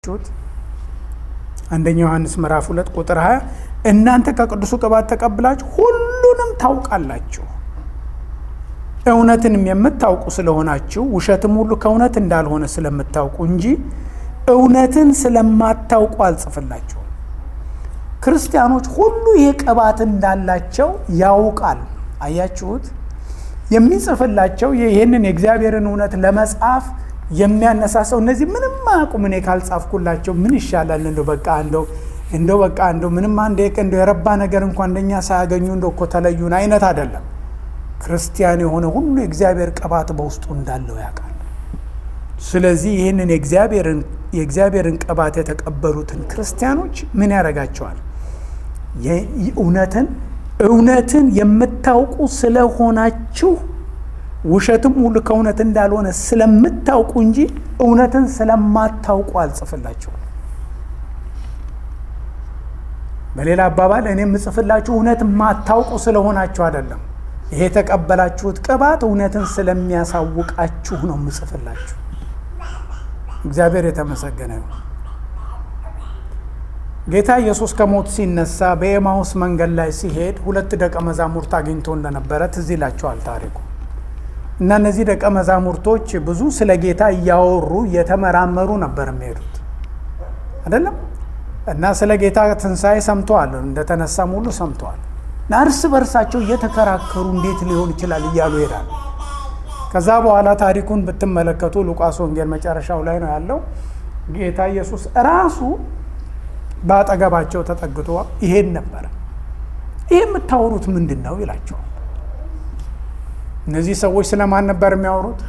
ችሁት አንደኛ ዮሐንስ ምዕራፍ ሁለት ቁጥር 20 እናንተ ከቅዱሱ ቅባት ተቀብላችሁ ሁሉንም ታውቃላችሁ እውነትንም የምታውቁ ስለሆናችሁ ውሸትም ሁሉ ከእውነት እንዳልሆነ ስለምታውቁ እንጂ እውነትን ስለማታውቁ አልጽፍላችሁም። ክርስቲያኖች ሁሉ ይህ ቅባት እንዳላቸው ያውቃል። አያችሁት? የሚጽፍላቸው ይህንን የእግዚአብሔርን እውነት ለመጻፍ የሚያነሳሰው እነዚህ ምንም አያውቁም። እኔ ካልጻፍኩላቸው ምን ይሻላል? እንደው በቃ እንደው እንደው በቃ እንደው ምንም አንድ እንደው የረባ ነገር እንኳን እንደኛ ሳያገኙ እንደው እኮ ተለዩን አይነት አይደለም። ክርስቲያን የሆነ ሁሉ የእግዚአብሔር ቅባት በውስጡ እንዳለው ያውቃል። ስለዚህ ይህንን የእግዚአብሔርን ቅባት የተቀበሉትን ክርስቲያኖች ምን ያደርጋቸዋል? እውነትን እውነትን የምታውቁ ስለሆናችሁ ውሸትም ሁሉ ከእውነት እንዳልሆነ ስለምታውቁ እንጂ እውነትን ስለማታውቁ አልጽፍላችሁም። በሌላ አባባል እኔ የምጽፍላችሁ እውነት የማታውቁ ስለሆናችሁ አይደለም። ይሄ የተቀበላችሁት ቅባት እውነትን ስለሚያሳውቃችሁ ነው የምጽፍላችሁ። እግዚአብሔር የተመሰገነ ይሁን። ጌታ ኢየሱስ ከሞት ሲነሳ በኤማውስ መንገድ ላይ ሲሄድ ሁለት ደቀ መዛሙርት አግኝቶ እንደነበረ ትዝ ይላችኋል ታሪኩ። እና እነዚህ ደቀ መዛሙርቶች ብዙ ስለ ጌታ እያወሩ እየተመራመሩ ነበር የሚሄዱት አይደለም። እና ስለ ጌታ ትንሣኤ ሰምተዋል፣ እንደተነሳም ሁሉ ሰምተዋል። እና እርስ በርሳቸው እየተከራከሩ እንዴት ሊሆን ይችላል እያሉ ይሄዳሉ። ከዛ በኋላ ታሪኩን ብትመለከቱ ሉቃስ ወንጌል መጨረሻው ላይ ነው ያለው። ጌታ ኢየሱስ ራሱ በአጠገባቸው ተጠግቶ ይሄድ ነበረ። ይህ የምታወሩት ምንድን ነው ይላቸዋል። እነዚህ ሰዎች ስለማን ነበር የሚያወሩት?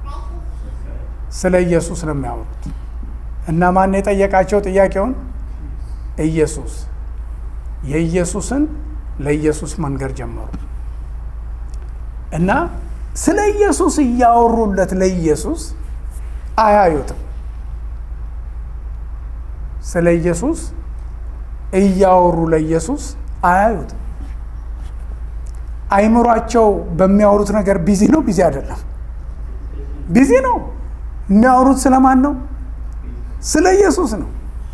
ስለ ኢየሱስ ነው የሚያወሩት። እና ማን የጠየቃቸው ጥያቄውን? ኢየሱስ። የኢየሱስን ለኢየሱስ መንገር ጀመሩ እና ስለ ኢየሱስ እያወሩለት ለኢየሱስ አያዩትም። ስለ ኢየሱስ እያወሩ ለኢየሱስ አያዩትም። አይምሯቸው በሚያወሩት ነገር ቢዚ ነው? ቢዚ አይደለም? ቢዚ ነው። የሚያወሩት ስለማን ነው? ስለ ኢየሱስ ነው።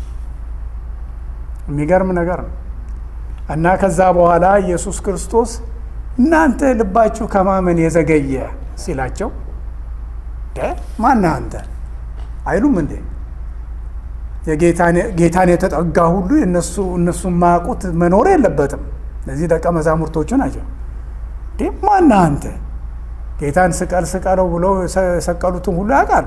የሚገርም ነገር ነው። እና ከዛ በኋላ ኢየሱስ ክርስቶስ እናንተ ልባችሁ ከማመን የዘገየ ሲላቸው ማነህ አንተ አይሉም እንዴ? ጌታን የተጠጋ ሁሉ እነሱ እነሱ የማያውቁት መኖር የለበትም። እነዚህ ደቀ መዛሙርቶቹ ናቸው። ማነህ አንተ? ጌታን ስቀል ስቀለው ብለው የሰቀሉትን ሁሉ ያውቃሉ።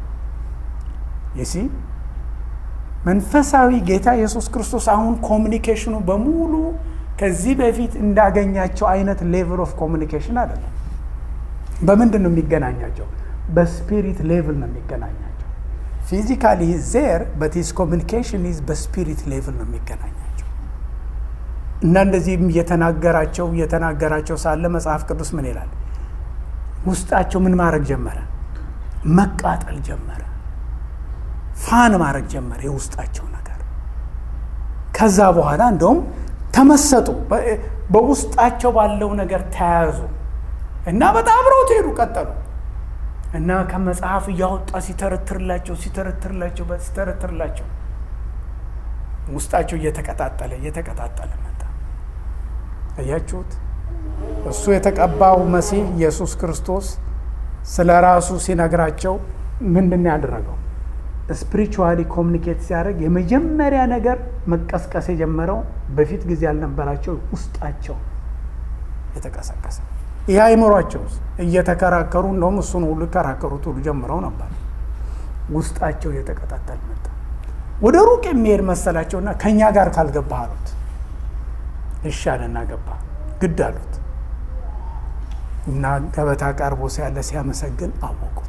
ይሲ መንፈሳዊ ጌታ ኢየሱስ ክርስቶስ አሁን ኮሚኒኬሽኑ በሙሉ ከዚህ በፊት እንዳገኛቸው አይነት ሌቭል ኦፍ ኮሚኒኬሽን አይደለም። በምንድን ነው የሚገናኛቸው? በስፒሪት ሌቭል ነው የሚገናኛቸው። ፊዚካሊ ዜር በት ሂዝ ኮሚኒኬሽን ኢዝ በስፒሪት ሌቭል ነው የሚገናኛቸው። እና እንደዚህም እየተናገራቸው እየተናገራቸው ሳለ መጽሐፍ ቅዱስ ምን ይላል? ውስጣቸው ምን ማድረግ ጀመረ? መቃጠል ጀመረ። ፋን ማድረግ ጀመረ የውስጣቸው ነገር። ከዛ በኋላ እንደውም ተመሰጡ፣ በውስጣቸው ባለው ነገር ተያያዙ እና በጣም አብረውት ሄዱ፣ ቀጠሉ እና ከመጽሐፍ እያወጣ ሲተረትርላቸው ሲተረትርላቸው ሲተረትርላቸው ውስጣቸው እየተቀጣጠለ እየተቀጣጠለ መጣ። እያችሁት እሱ የተቀባው መሲህ ኢየሱስ ክርስቶስ ስለ ራሱ ሲነግራቸው ምንድን ያደረገው? ስፒሪቹዋሊ ኮሚኒኬት ሲያደርግ የመጀመሪያ ነገር መቀስቀስ የጀመረው በፊት ጊዜ ያልነበራቸው ውስጣቸው የተቀሰቀሰ ይህ አይምሯቸው እየተከራከሩ እንደውም እሱን ሁሉ ይከራከሩት ሁሉ ጀምረው ነበር። ውስጣቸው እየተቀጣጠል መጣ። ወደ ሩቅ የሚሄድ መሰላቸውና ከእኛ ጋር ካልገባህ አሉት። እሺ አለና ገባ። ግድ አሉት እና ገበታ ቀርቦ ሲያለ ሲያመሰግን አወቁት።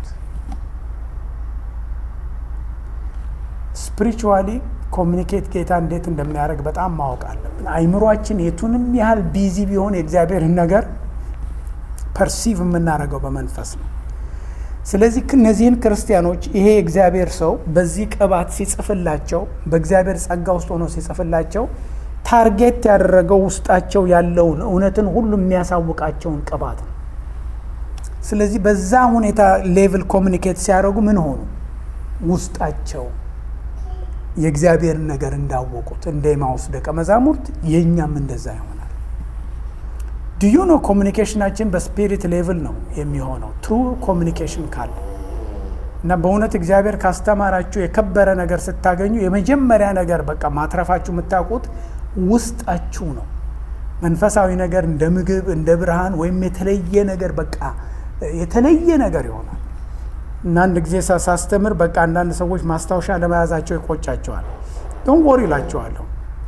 ስፒሪቹዋሊ ኮሚኒኬት ጌታ እንዴት እንደሚያደርግ በጣም ማወቅ አለብን። አይምሯችን የቱንም ያህል ቢዚ ቢሆን የእግዚአብሔርን ነገር ፐርሲቭ የምናደርገው በመንፈስ ነው። ስለዚህ እነዚህን ክርስቲያኖች ይሄ የእግዚአብሔር ሰው በዚህ ቅባት ሲጽፍላቸው፣ በእግዚአብሔር ጸጋ ውስጥ ሆኖ ሲጽፍላቸው ታርጌት ያደረገው ውስጣቸው ያለውን እውነትን ሁሉ የሚያሳውቃቸውን ቅባት ነው። ስለዚህ በዛ ሁኔታ ሌቭል ኮሚኒኬት ሲያደርጉ ምን ሆኑ? ውስጣቸው የእግዚአብሔርን ነገር እንዳወቁት እንደ ኤማሁስ ደቀ መዛሙርት የእኛም እንደዛ ይሆናል። ድዩ ነው ኮሚኒኬሽናችን በስፒሪት ሌቭል ነው የሚሆነው ትሩ ኮሚኒኬሽን ካለ እና በእውነት እግዚአብሔር ካስተማራችሁ የከበረ ነገር ስታገኙ የመጀመሪያ ነገር በቃ ማትረፋችሁ የምታውቁት ውስጣችሁ ነው። መንፈሳዊ ነገር እንደ ምግብ እንደ ብርሃን ወይም የተለየ ነገር በቃ የተለየ ነገር ይሆናል። እና አንድ ጊዜ ሳስተምር በቃ አንዳንድ ሰዎች ማስታወሻ ለመያዛቸው ይቆጫቸዋል። ዶን ወር ይላቸዋለሁ።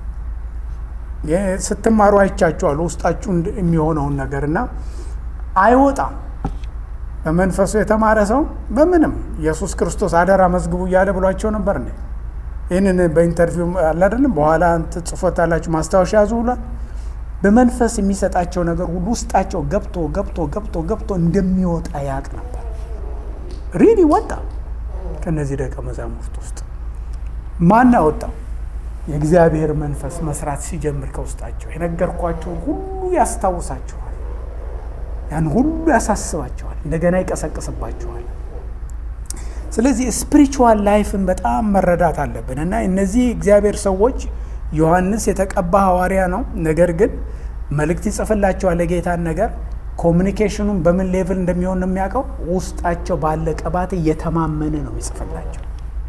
ስትማሩ አይቻቸዋለሁ ውስጣችሁ የሚሆነውን ነገር እና አይወጣም። በመንፈሱ የተማረ ሰው በምንም ኢየሱስ ክርስቶስ አደራ መዝግቡ እያለ ብሏቸው ነበር። ነ ይህንን በኢንተርቪው አላደለም በኋላ ጽፎታላችሁ ማስታወሻ ያዙ ብሏል። በመንፈስ የሚሰጣቸው ነገር ሁሉ ውስጣቸው ገብቶ ገብቶ ገብቶ ገብቶ እንደሚወጣ ያቅ ነበር። ሪሊ ወጣ። ከነዚህ ደቀ መዛሙርት ውስጥ ማን ያወጣው? የእግዚአብሔር መንፈስ መስራት ሲጀምር ከውስጣቸው የነገርኳቸውን ሁሉ ያስታውሳቸዋል። ያን ሁሉ ያሳስባቸዋል፣ እንደገና ይቀሰቅስባቸዋል። ስለዚህ ስፒሪቹዋል ላይፍን በጣም መረዳት አለብን እና እነዚህ እግዚአብሔር ሰዎች ዮሐንስ የተቀባ ሐዋርያ ነው። ነገር ግን መልእክት ይጽፍላቸዋል የጌታን ነገር ኮሚኒኬሽኑን በምን ሌቭል እንደሚሆን ነው የሚያውቀው። ውስጣቸው ባለ ቅባት እየተማመነ ነው የሚጽፍላቸው።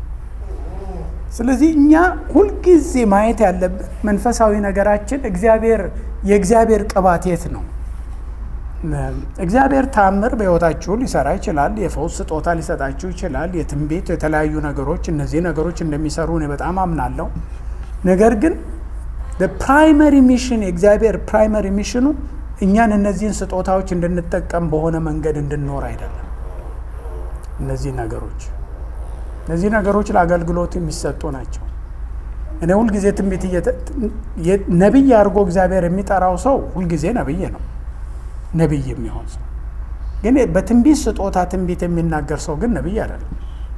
ስለዚህ እኛ ሁልጊዜ ማየት ያለብን መንፈሳዊ ነገራችን እግዚአብሔር የእግዚአብሔር ቅባት የት ነው? እግዚአብሔር ታምር በሕይወታችሁ ሊሰራ ይችላል። የፈውስ ስጦታ ሊሰጣችሁ ይችላል። የትንቢት የተለያዩ ነገሮች እነዚህ ነገሮች እንደሚሰሩ እኔ በጣም አምናለሁ። ነገር ግን ፕራይመሪ ሚሽን የእግዚአብሔር ፕራይመሪ ሚሽኑ እኛን እነዚህን ስጦታዎች እንድንጠቀም በሆነ መንገድ እንድንኖር አይደለም። እነዚህ ነገሮች እነዚህ ነገሮች ለአገልግሎት የሚሰጡ ናቸው። እኔ ሁልጊዜ ትንቢት ነቢይ አድርጎ እግዚአብሔር የሚጠራው ሰው ሁልጊዜ ነቢይ ነው። ነቢይ የሚሆን ሰው ግን በትንቢት ስጦታ ትንቢት የሚናገር ሰው ግን ነቢይ አይደለም።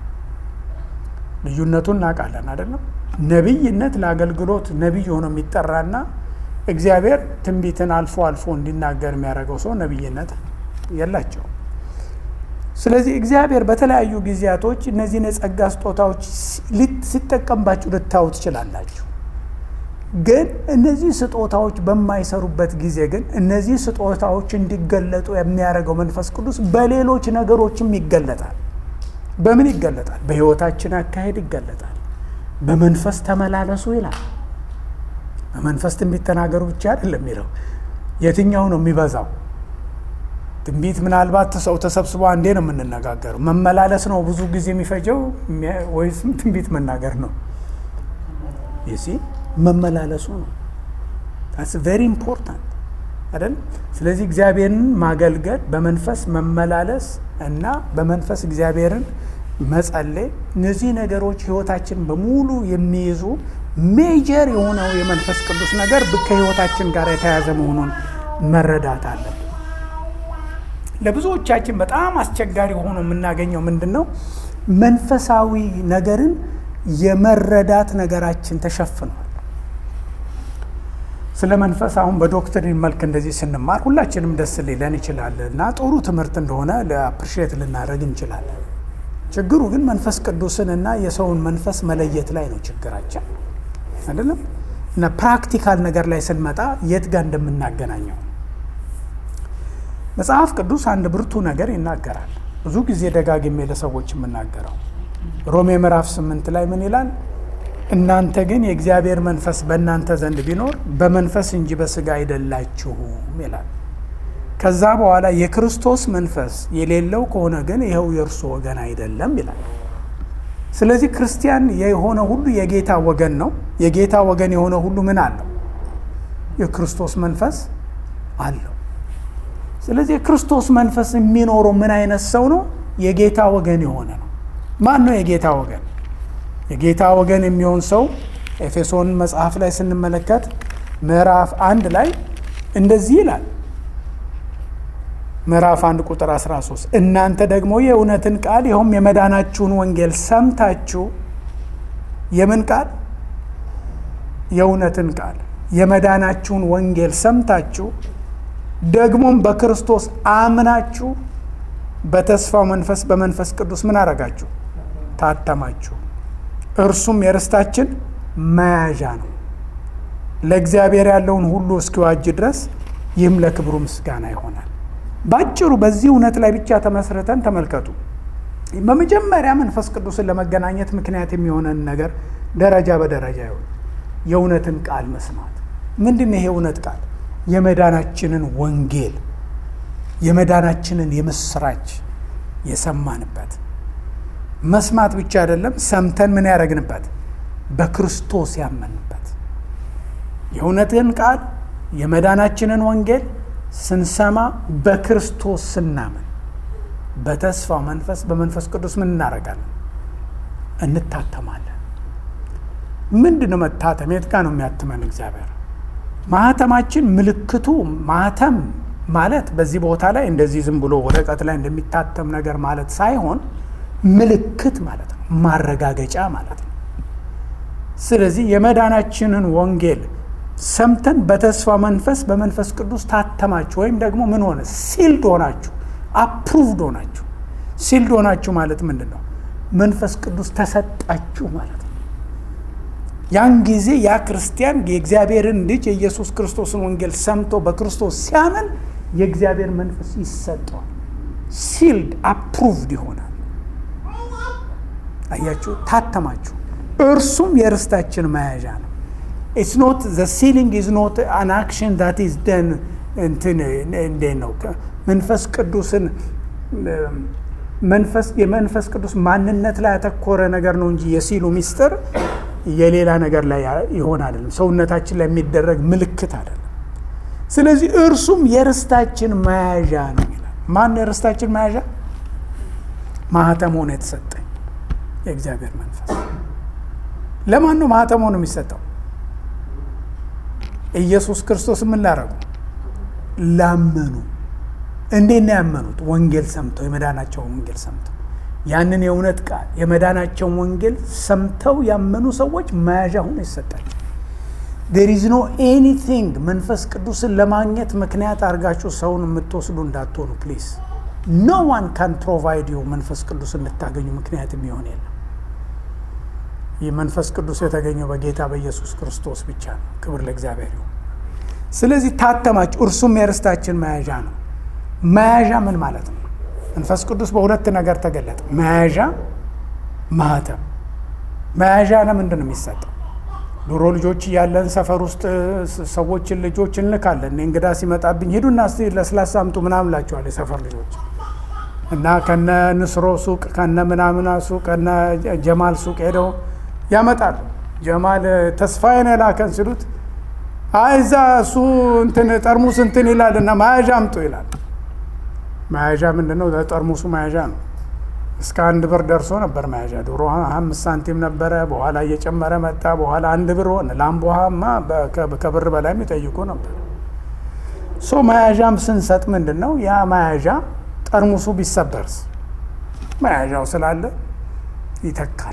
ልዩነቱን እናውቃለን አይደለም? ነቢይነት ለአገልግሎት ነቢይ ሆኖ የሚጠራና እግዚአብሔር ትንቢትን አልፎ አልፎ እንዲናገር የሚያደርገው ሰው ነቢይነት የላቸው። ስለዚህ እግዚአብሔር በተለያዩ ጊዜያቶች እነዚህን የጸጋ ስጦታዎች ሲጠቀምባችሁ ልታዩ ትችላላችሁ። ግን እነዚህ ስጦታዎች በማይሰሩበት ጊዜ ግን እነዚህ ስጦታዎች እንዲገለጡ የሚያደርገው መንፈስ ቅዱስ በሌሎች ነገሮችም ይገለጣል። በምን ይገለጣል? በሕይወታችን አካሄድ ይገለጣል። በመንፈስ ተመላለሱ ይላል። በመንፈስ ትንቢት ተናገሩ ብቻ አይደለም የሚለው። የትኛው ነው የሚበዛው? ትንቢት ምናልባት ሰው ተሰብስቦ አንዴ ነው የምንነጋገረው። መመላለስ ነው ብዙ ጊዜ የሚፈጀው ወይስም ትንቢት መናገር ነው? ይሲ መመላለሱ ነው። ታስ ቬሪ ኢምፖርታንት አይደል? ስለዚህ እግዚአብሔርን ማገልገል በመንፈስ መመላለስ እና በመንፈስ እግዚአብሔርን መጸለይ፣ እነዚህ ነገሮች ህይወታችን በሙሉ የሚይዙ ሜጀር የሆነው የመንፈስ ቅዱስ ነገር ከህይወታችን ጋር የተያዘ መሆኑን መረዳት አለብን። ለብዙዎቻችን በጣም አስቸጋሪ ሆኖ የምናገኘው ምንድን ነው? መንፈሳዊ ነገርን የመረዳት ነገራችን ተሸፍኗል። ስለ መንፈስ አሁን በዶክትሪን መልክ እንደዚህ ስንማር ሁላችንም ደስ ሊለን ይችላል እና ጥሩ ትምህርት እንደሆነ ለአፕሪሼት ልናደርግ እንችላለን። ችግሩ ግን መንፈስ ቅዱስን እና የሰውን መንፈስ መለየት ላይ ነው ችግራችን አይደለም። እና ፕራክቲካል ነገር ላይ ስንመጣ የት ጋር እንደምናገናኘው መጽሐፍ ቅዱስ አንድ ብርቱ ነገር ይናገራል። ብዙ ጊዜ ደጋግሜ ለሰዎች የምናገረው ሮሜ ምዕራፍ ስምንት ላይ ምን ይላል? እናንተ ግን የእግዚአብሔር መንፈስ በእናንተ ዘንድ ቢኖር በመንፈስ እንጂ በስጋ አይደላችሁም ይላል። ከዛ በኋላ የክርስቶስ መንፈስ የሌለው ከሆነ ግን ይኸው የእርሱ ወገን አይደለም ይላል። ስለዚህ ክርስቲያን የሆነ ሁሉ የጌታ ወገን ነው። የጌታ ወገን የሆነ ሁሉ ምን አለው? የክርስቶስ መንፈስ አለው። ስለዚህ የክርስቶስ መንፈስ የሚኖረው ምን አይነት ሰው ነው? የጌታ ወገን የሆነ ነው። ማን ነው የጌታ ወገን? የጌታ ወገን የሚሆን ሰው ኤፌሶን መጽሐፍ ላይ ስንመለከት ምዕራፍ አንድ ላይ እንደዚህ ይላል። ምዕራፍ አንድ ቁጥር 13 እናንተ ደግሞ የእውነትን ቃል ይኸውም የመዳናችሁን ወንጌል ሰምታችሁ የምን ቃል? የእውነትን ቃል የመዳናችሁን ወንጌል ሰምታችሁ ደግሞም በክርስቶስ አምናችሁ በተስፋው መንፈስ በመንፈስ ቅዱስ ምን አረጋችሁ? ታተማችሁ። እርሱም የርስታችን መያዣ ነው፣ ለእግዚአብሔር ያለውን ሁሉ እስኪዋጅ ድረስ ይህም ለክብሩ ምስጋና ይሆናል። ባጭሩ በዚህ እውነት ላይ ብቻ ተመስርተን ተመልከቱ። በመጀመሪያ መንፈስ ቅዱስን ለመገናኘት ምክንያት የሚሆነን ነገር ደረጃ በደረጃ ይሆን የእውነትን ቃል መስማት። ምንድን ነው ይሄ እውነት ቃል? የመዳናችንን ወንጌል የመዳናችንን የምስራች የሰማንበት መስማት ብቻ አይደለም፣ ሰምተን ምን ያደረግንበት በክርስቶስ ያመንበት የእውነትን ቃል የመዳናችንን ወንጌል ስንሰማ በክርስቶስ ስናምን በተስፋው መንፈስ በመንፈስ ቅዱስ ምን እናደርጋለን? እንታተማለን። ምንድን ነው መታተም? የት ጋ ነው የሚያትመን እግዚአብሔር? ማህተማችን ምልክቱ ማህተም ማለት በዚህ ቦታ ላይ እንደዚህ ዝም ብሎ ወረቀት ላይ እንደሚታተም ነገር ማለት ሳይሆን ምልክት ማለት ነው፣ ማረጋገጫ ማለት ነው። ስለዚህ የመዳናችንን ወንጌል ሰምተን በተስፋ መንፈስ በመንፈስ ቅዱስ ታተማችሁ ወይም ደግሞ ምን ሆነ ሲልድ ሆናችሁ አፕሩቭድ ሆናችሁ። ሲልድ ሆናችሁ ማለት ምንድን ነው? መንፈስ ቅዱስ ተሰጣችሁ ማለት ነው። ያን ጊዜ ያ ክርስቲያን የእግዚአብሔርን ልጅ የኢየሱስ ክርስቶስን ወንጌል ሰምቶ በክርስቶስ ሲያምን የእግዚአብሔር መንፈስ ይሰጠዋል። ሲልድ አፕሩቭድ ይሆናል። አያችሁ፣ ታተማችሁ። እርሱም የርስታችን መያዣ ነው። ኢትስ ኖት ዘ ሲሊንግ ኢዝ ኖት አን አክሽን ዳት ኢዝ ደን እንትን እንዴት ነው መንፈስ ቅዱስን መንፈስ የመንፈስ ቅዱስ ማንነት ላይ ያተኮረ ነገር ነው እንጂ የሲሉ ሚስጥር የሌላ ነገር ላይ ይሆን አይደለም። ሰውነታችን ላይ የሚደረግ ምልክት አይደለም። ስለዚህ እርሱም የርስታችን መያዣ ነው ይላል። ማን የርስታችን መያዣ? ማህተም ሆኖ የተሰጠኝ የእግዚአብሔር መንፈስ። ለማን ነው ማህተም ሆኖ የሚሰጠው? ኢየሱስ ክርስቶስ ምን ላረጉ? ላመኑ። እንዴት ነው ያመኑት? ወንጌል ሰምተው፣ የመዳናቸውን ወንጌል ሰምተው ያንን የእውነት ቃል የመዳናቸውን ወንጌል ሰምተው ያመኑ ሰዎች መያዣ ሆኖ ይሰጣቸው። ዴር ኢዝ ኖ ኤኒቲንግ መንፈስ ቅዱስን ለማግኘት ምክንያት አድርጋችሁ ሰውን የምትወስዱ እንዳትሆኑ ፕሊዝ። ኖ ዋን ካን ፕሮቫይድ ዩ መንፈስ ቅዱስ እንድታገኙ ምክንያት የሚሆን የለም። ይህ መንፈስ ቅዱስ የተገኘው በጌታ በኢየሱስ ክርስቶስ ብቻ ነው። ክብር ለእግዚአብሔር ይሁን። ስለዚህ ታተማችሁ፣ እርሱም የርስታችን መያዣ ነው። መያዣ ምን ማለት ነው? መንፈስ ቅዱስ በሁለት ነገር ተገለጠ። መያዣ፣ ማህተም። መያዣ ለምንድን ነው የሚሰጠው? ድሮ ልጆች እያለን ሰፈር ውስጥ ሰዎችን ልጆች እንልካለን። እኔ እንግዳ ሲመጣብኝ ሂዱና እስቲ ለስላሳ አምጡ ምናምን ላቸዋል የሰፈር ልጆች እና ከነ ንስሮ ሱቅ ከነ ምናምና ሱቅ ከነ ጀማል ሱቅ ሄደው ያመጣሉ። ጀማል ተስፋዬን የላከን ሲሉት አይ እዛ እሱ እንትን ጠርሙስ እንትን ይላል እና መያዣ አምጡ ይላል። መያዣ ምንድን ነው? ጠርሙሱ መያዣ ነው። እስከ አንድ ብር ደርሶ ነበር መያዣ። ድሮ አምስት ሳንቲም ነበረ፣ በኋላ እየጨመረ መጣ። በኋላ አንድ ብር ሆነ። ላምቦሃማ ከብር በላይ የሚጠይቁ ነበር። ሶ መያዣም ስንሰጥ ምንድን ነው ያ መያዣ ጠርሙሱ ቢሰበርስ መያዣው ስላለ ይተካል።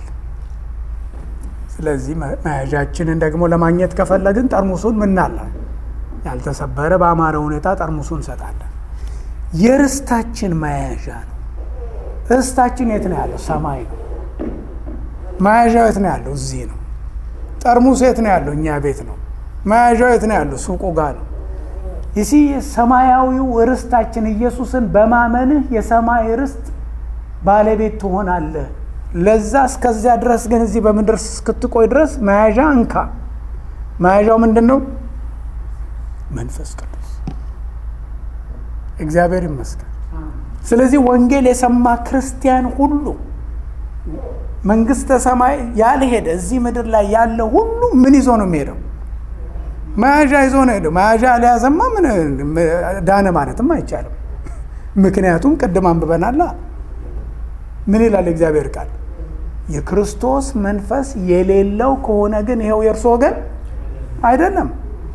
ስለዚህ መያዣችንን ደግሞ ለማግኘት ከፈለግን ጠርሙሱን ምናለ ያልተሰበረ በአማረ ሁኔታ ጠርሙሱን እንሰጣለን። የርስታችን መያዣ ነው። ርስታችን የት ነው ያለው? ሰማይ ነው። መያዣው የት ነው ያለው? እዚህ ነው። ጠርሙሱ የት ነው ያለው? እኛ ቤት ነው። መያዣው የት ነው ያለው? ሱቁ ጋር ነው። ይሲ ሰማያዊው ርስታችን ኢየሱስን በማመንህ የሰማይ ርስት ባለቤት ትሆናለህ። ለዛ እስከዚያ ድረስ ግን እዚህ በምድር እስክትቆይ ድረስ መያዣ እንካ። መያዣው ምንድን ነው? መንፈስ ቅዱስ። እግዚአብሔር ይመስገን። ስለዚህ ወንጌል የሰማ ክርስቲያን ሁሉ መንግስተ ሰማይ ያልሄደ እዚህ ምድር ላይ ያለ ሁሉ ምን ይዞ ነው የሚሄደው? መያዣ ይዞ ነው ሄደው። መያዣ አልያዘማ ምን ዳነ ማለትም አይቻልም። ምክንያቱም ቅድም አንብበናላ። ምን ይላል እግዚአብሔር ቃል? የክርስቶስ መንፈስ የሌለው ከሆነ ግን ይኸው የእርሱ ወገን አይደለም።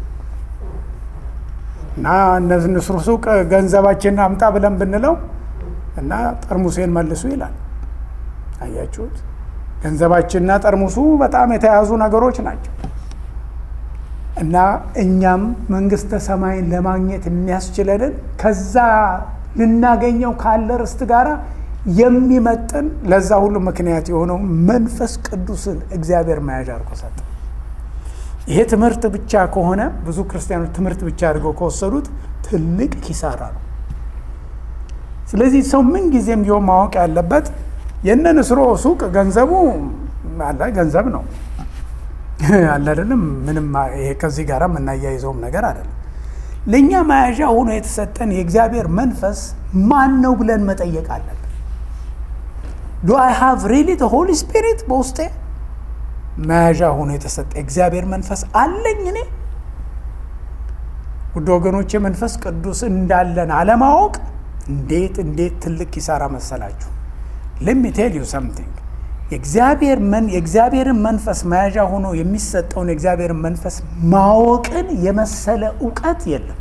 እና እነዚህ ንስሩ ሱቅ ገንዘባችንን አምጣ ብለን ብንለው እና ጠርሙሴን መልሱ ይላል። አያችሁት? ገንዘባችንና ጠርሙሱ በጣም የተያዙ ነገሮች ናቸው። እና እኛም መንግስተ ሰማይን ለማግኘት የሚያስችለንን ከዛ ልናገኘው ካለ ርስት ጋራ የሚመጥን ለዛ ሁሉ ምክንያት የሆነው መንፈስ ቅዱስን እግዚአብሔር መያዣ አድርጎ ሰጠ። ይሄ ትምህርት ብቻ ከሆነ ብዙ ክርስቲያኖች ትምህርት ብቻ አድርገው ከወሰዱት ትልቅ ኪሳራ ነው። ስለዚህ ሰው ምን ጊዜም ቢሆን ማወቅ ያለበት የነ ንስሮ ሱቅ ገንዘቡ አለ ገንዘብ ነው አለ አይደለም። ምንም ይሄ ከዚህ ጋር የምናያይዘውም ነገር አይደለም። ለእኛ መያዣ ሆኖ የተሰጠን የእግዚአብሔር መንፈስ ማን ነው ብለን መጠየቅ አለብን። ዱ አይ ሃቭ ሪሊ ሆሊ ስፒሪት በውስጤ መያዣ ሆኖ የተሰጠ የእግዚአብሔር መንፈስ አለኝ እኔ? ውድ ወገኖች የመንፈስ ቅዱስ እንዳለን አለማወቅ እንዴት እንዴት ትልቅ ኪሳራ መሰላችሁ። ሌሚ ቴል ዩ ሰምቲንግ የእግዚአብሔር መን የእግዚአብሔርን መንፈስ መያዣ ሆኖ የሚሰጠውን የእግዚአብሔርን መንፈስ ማወቅን የመሰለ እውቀት የለም።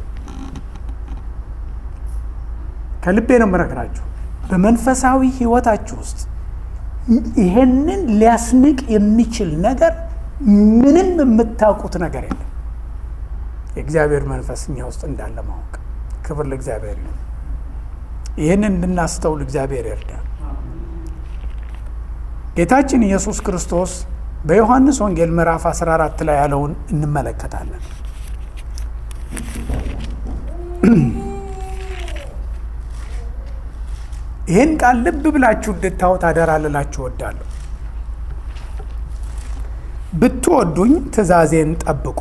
ከልቤ ነው የምነግራችሁ። በመንፈሳዊ ሕይወታችሁ ውስጥ ይሄንን ሊያስንቅ የሚችል ነገር ምንም የምታውቁት ነገር የለም። የእግዚአብሔር መንፈስ እኛ ውስጥ እንዳለ ማወቅ። ክብር ለእግዚአብሔር ይሁን። ይህንን እንድናስተውል እግዚአብሔር ይርዳል። ጌታችን ኢየሱስ ክርስቶስ በዮሐንስ ወንጌል ምዕራፍ 14 ላይ ያለውን እንመለከታለን። ይህን ቃል ልብ ብላችሁ እንድታዩት አደራ ልላችሁ እወዳለሁ። ብትወዱኝ ትእዛዜን ጠብቁ፣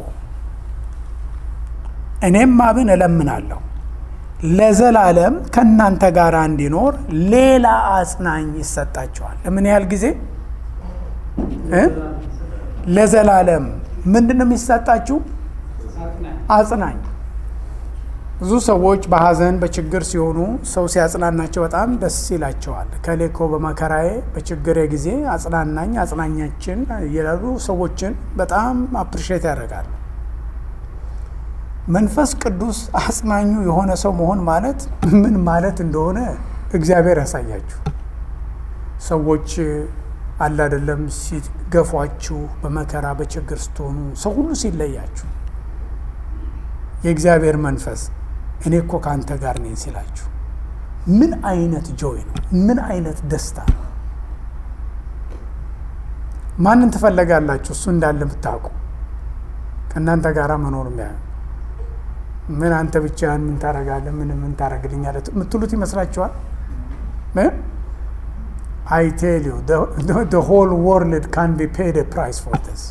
እኔም አብን እለምናለሁ ለዘላለም ከእናንተ ጋር እንዲኖር ሌላ አጽናኝ ይሰጣቸዋል። ለምን ያህል ጊዜ? ለዘላለም ምንድን ነው የሚሰጣችሁ? አጽናኝ። ብዙ ሰዎች በሐዘን በችግር ሲሆኑ ሰው ሲያጽናናቸው በጣም ደስ ይላቸዋል። ከሌኮ በመከራዬ በችግሬ ጊዜ አጽናናኝ፣ አጽናኛችን እያሉ ሰዎችን በጣም አፕሪሼት ያደርጋሉ። መንፈስ ቅዱስ አጽናኙ የሆነ ሰው መሆን ማለት ምን ማለት እንደሆነ እግዚአብሔር ያሳያችሁ። ሰዎች አለ አይደለም ሲገፏችሁ፣ በመከራ በችግር ስትሆኑ፣ ሰው ሁሉ ሲለያችሁ የእግዚአብሔር መንፈስ እኔ እኮ ከአንተ ጋር ነኝ ሲላችሁ ምን አይነት ጆይ ነው! ምን አይነት ደስታ ነው! ማንን ትፈለጋላችሁ? እሱ እንዳለ ብታውቁ ከእናንተ ጋር መኖር ሚያ ምን አንተ ብቻህን ምን ታረጋለህ? ምን ምን ታረግልኛለህ የምትሉት ይመስላችኋል? አይ ቴል ዩ ዘ ሆል ወርልድ ካን ቢ ፔድ ፕራይስ ፎር ዲስ።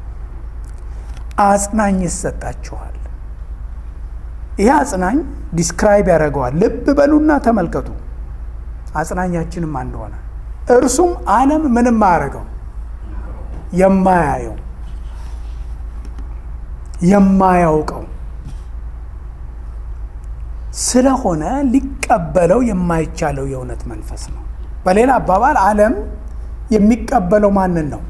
አጽናኝ ይሰጣችኋል። ይህ አጽናኝ ዲስክራይብ ያደርገዋል። ልብ በሉና ተመልከቱ። አጽናኛችንም አንደሆነ እርሱም ዓለም ምንም አያደርገው የማያየው የማያውቀው ስለሆነ ሊቀበለው የማይቻለው የእውነት መንፈስ ነው። በሌላ አባባል ዓለም የሚቀበለው ማንን ነው?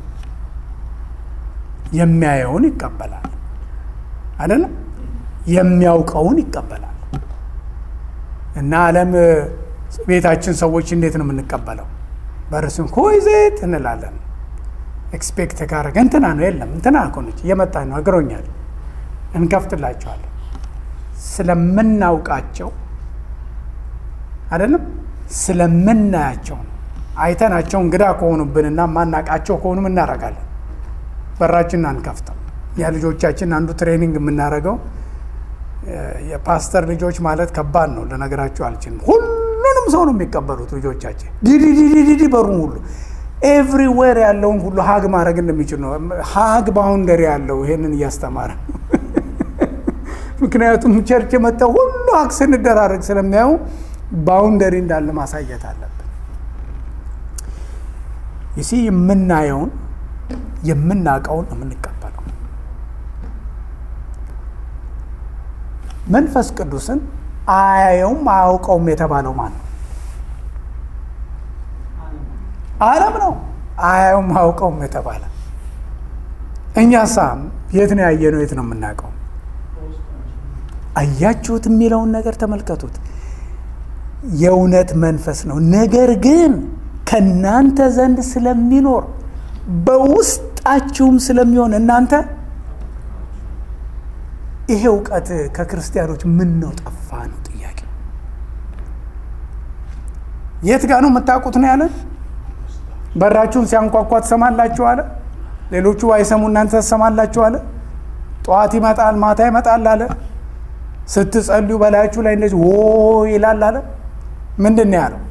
የሚያየውን ይቀበላል አይደለም? የሚያውቀውን ይቀበላል። እና ዓለም ቤታችን ሰዎች እንዴት ነው የምንቀበለው? በርስም ኮይዜት እንላለን። ኤክስፔክት ካረገ እንትና ነው የለም እንትና እኮ ነች እየመጣ ነው እግሮኛል፣ እንከፍትላቸዋለን ስለምናውቃቸው አይደለም፣ ስለምናያቸው ነው። አይተናቸው እንግዳ ከሆኑብንና ማናቃቸው ከሆኑ እናደርጋለን፣ በራችንን አንከፍተው። ያ ልጆቻችን አንዱ ትሬኒንግ የምናደርገው የፓስተር ልጆች ማለት ከባድ ነው፣ ልነግራቸው አልችልም። ሁሉንም ሰው ነው የሚቀበሉት ልጆቻችን። ዲዲዲዲዲ በሩን ሁሉ ኤቭሪዌር ያለውን ሁሉ ሀግ ማድረግ እንደሚችል ነው። ሀግ ባውንደሪ ያለው ይሄንን እያስተማረ ምክንያቱም ቸርች የመጣው ሁሉ ሀግ ስንደራረግ ስለሚያዩ ባውንደሪ እንዳለ ማሳየት አለብን። ይሲ የምናየውን የምናውቀውን የምንቀበለው መንፈስ ቅዱስን አያየውም አያውቀውም የተባለው ማን ነው? ዓለም ነው። አያየውም አያውቀውም የተባለ እኛ ሳም የት ነው ያየነው? የት ነው የምናውቀው? አያችሁት የሚለውን ነገር ተመልከቱት። የእውነት መንፈስ ነው። ነገር ግን ከእናንተ ዘንድ ስለሚኖር በውስጣችሁም ስለሚሆን እናንተ ይሄ እውቀት ከክርስቲያኖች ምን ነው ጠፋ ነው ጥያቄ። የት ጋር ነው የምታውቁት ነው ያለን። በራችሁን ሲያንኳኳ ትሰማላችሁ አለ። ሌሎቹ ባይሰሙ እናንተ ትሰማላችሁ አለ። ጠዋት ይመጣል ማታ ይመጣል አለ። ስትጸልዩ በላያችሁ ላይ እንደዚህ ዎ ይላል አለ። ምንድን ነው ያለው?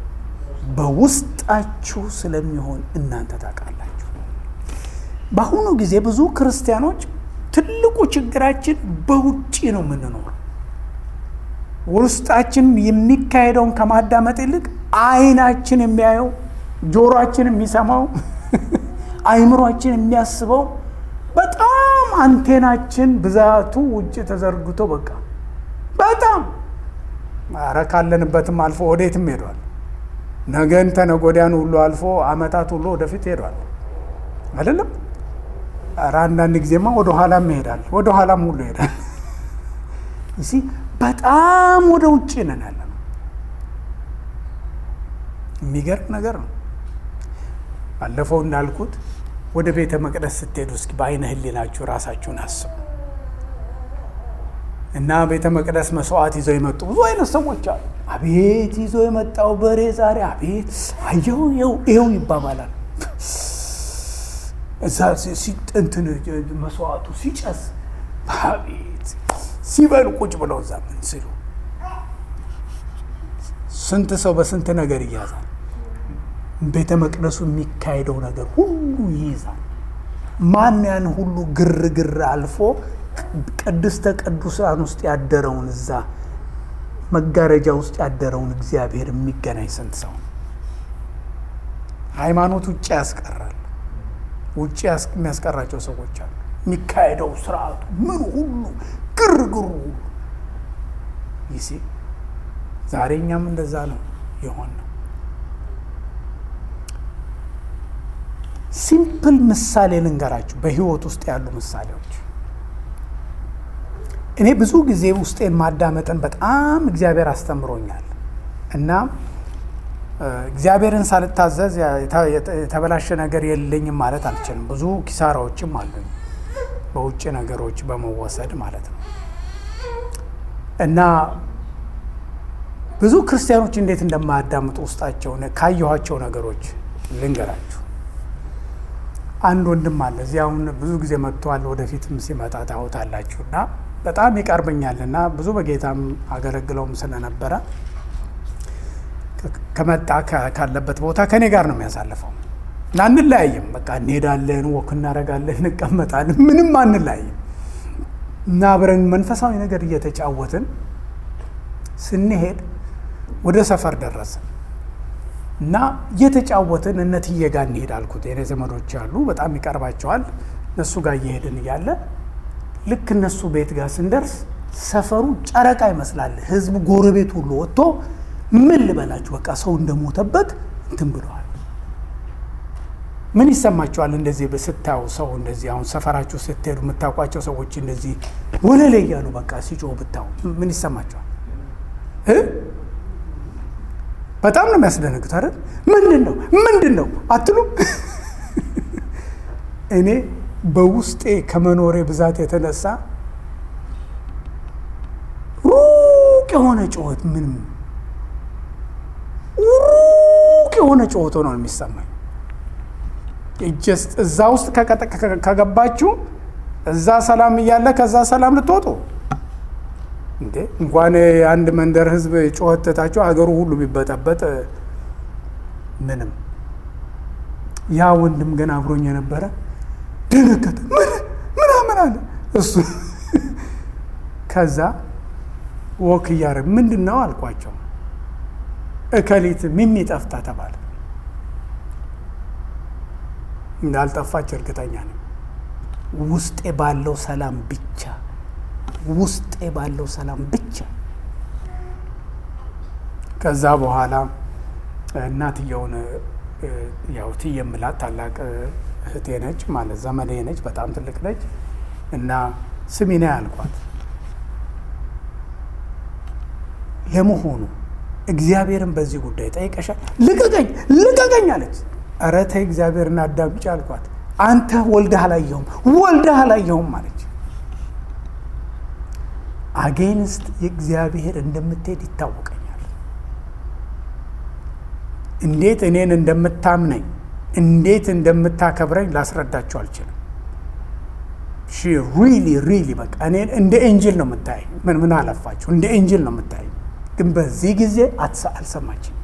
በውስጣችሁ ስለሚሆን እናንተ ታውቃላችሁ። በአሁኑ ጊዜ ብዙ ክርስቲያኖች ትልቁ ችግራችን በውጭ ነው የምንኖረው። ውስጣችን የሚካሄደውን ከማዳመጥ ይልቅ አይናችን የሚያየው፣ ጆሮአችን የሚሰማው፣ አይምሯችን የሚያስበው በጣም አንቴናችን ብዛቱ ውጭ ተዘርግቶ በቃ በጣም ኧረ ካለንበትም አልፎ ወዴትም ሄዷል። ነገን ተነጎዳያን ሁሉ አልፎ አመታት ሁሉ ወደፊት ሄዷል። አይደለም ኧረ አንዳንድ ጊዜማ ወደ ኋላም ይሄዳል፣ ወደ ኋላም ሁሉ ይሄዳል። እሲ በጣም ወደ ውጭ ነን ያለ ነው። የሚገርም ነገር ነው። ባለፈው እንዳልኩት ወደ ቤተ መቅደስ ስትሄዱ እስኪ በአይነ ህሊናችሁ ራሳችሁን አስቡ እና ቤተ መቅደስ መስዋዕት ይዘው የመጡ ብዙ አይነት ሰዎች አሉ። አቤት ይዞ የመጣው በሬ ዛሬ አቤት አየው ይኸው ይባባላል። እዛ እንትን መስዋዕቱ ሲጨስ አቤት ሲበሉ ቁጭ ብለው እዛ ምን ሲሉ ስንት ሰው በስንት ነገር ይያዛል። ቤተ መቅደሱ የሚካሄደው ነገር ሁሉ ይይዛል። ማን ያን ሁሉ ግርግር አልፎ ቅድስተ ቅዱሳን ውስጥ ያደረውን እዛ መጋረጃ ውስጥ ያደረውን እግዚአብሔር የሚገናኝ ስንት ሰው ሃይማኖት ውጭ ያስቀራል። ውጭ የሚያስቀራቸው ሰዎች አሉ። የሚካሄደው ስርዓቱ ምን ሁሉ ግርግሩ ሁሉ ይሲ ዛሬ እኛም እንደዛ ነው የሆን ነው። ሲምፕል ምሳሌ ልንገራችሁ፣ በህይወት ውስጥ ያሉ ምሳሌዎች። እኔ ብዙ ጊዜ ውስጤን ማዳመጥን በጣም እግዚአብሔር አስተምሮኛል እና እግዚአብሔርን ሳልታዘዝ የተበላሸ ነገር የለኝም ማለት አልችልም። ብዙ ኪሳራዎችም አሉኝ በውጭ ነገሮች በመወሰድ ማለት ነው እና ብዙ ክርስቲያኖች እንዴት እንደማያዳምጡ ውስጣቸውን ካየኋቸው ነገሮች ልንገራችሁ። አንድ ወንድም አለ እዚህ አሁን ብዙ ጊዜ መጥቷል። ወደፊትም ሲመጣ ታዩታላችሁ እና በጣም ይቀርበኛል እና ብዙ በጌታም አገለግለውም ስለነበረ ከመጣ ካለበት ቦታ ከእኔ ጋር ነው የሚያሳልፈው እና አንለያይም። በቃ እንሄዳለን፣ ወክ እናደርጋለን፣ እንቀመጣለን፣ ምንም አንለያይም እና አብረን መንፈሳዊ ነገር እየተጫወትን ስንሄድ ወደ ሰፈር ደረስን እና እየተጫወትን እነትዬ ጋር እንሄድ አልኩት። የኔ ዘመዶች አሉ፣ በጣም ይቀርባቸዋል። እነሱ ጋር እየሄድን እያለ ልክ እነሱ ቤት ጋር ስንደርስ ሰፈሩ ጨረቃ ይመስላል። ህዝቡ ጎረቤት ሁሉ ወጥቶ ምን ልበላችሁ በቃ ሰው እንደሞተበት እንትን ብለዋል። ምን ይሰማችኋል? እንደዚህ ስታዩ ሰው እንደዚህ አሁን ሰፈራችሁ ስትሄዱ የምታውቋቸው ሰዎች እንደዚህ ወለሌ እያሉ በቃ ሲጮህ ብታዩ ምን ይሰማችኋል? በጣም ነው የሚያስደነግጥ አይደል? ምንድን ነው ምንድን ነው አትሉም? እኔ በውስጤ ከመኖሬ ብዛት የተነሳ ሩቅ የሆነ ጩኸት ምንም ሩቅ የሆነ ጩኸት ነው የሚሰማኝ። እዛ ውስጥ ከገባችሁ እዛ ሰላም እያለ ከዛ ሰላም ልትወጡ እንዴ እንኳን የአንድ መንደር ህዝብ ጩኸት ትታችሁ አገሩ ሁሉ ቢበጠበጥ ምንም። ያ ወንድም ግን አብሮኝ የነበረ ደነገጠ። ምን ምናምን አለ እሱ። ከዛ ወክ እያደረግ ምንድን ነው አልኳቸው። እከሊት ሚሚ ጠፍታ ተባለ። እንዳልጠፋች እርግጠኛ ነኝ። ውስጤ ባለው ሰላም ብቻ ውስጤ ባለው ሰላም ብቻ። ከዛ በኋላ እናትየውን ያው ትዬ የምላት ታላቅ እህቴ ነች፣ ማለት ዘመዴ ነች፣ በጣም ትልቅ ነች እና ስሚና ያልኳት ለመሆኑ እግዚአብሔርን በዚህ ጉዳይ ጠይቀሻል? ልቀቀኝ ልቀቀኝ አለች። ኧረ ተይ እግዚአብሔርን አዳምጪ አልኳት። አንተ ወልደህ አላየሁም ወልደህ አላየሁም አለች። አጌንስት የእግዚአብሔር እንደምትሄድ ይታወቀኛል። እንዴት እኔን እንደምታምነኝ እንዴት እንደምታከብረኝ ላስረዳችሁ አልችልም። ሪሊ ሪሊ በቃ እኔን እንደ ኤንጅል ነው የምታየኝ። ምን ምን አለፋችሁ እንደ ኤንጅል ነው የምታየኝ። ግን በዚህ ጊዜ አልሰማችም።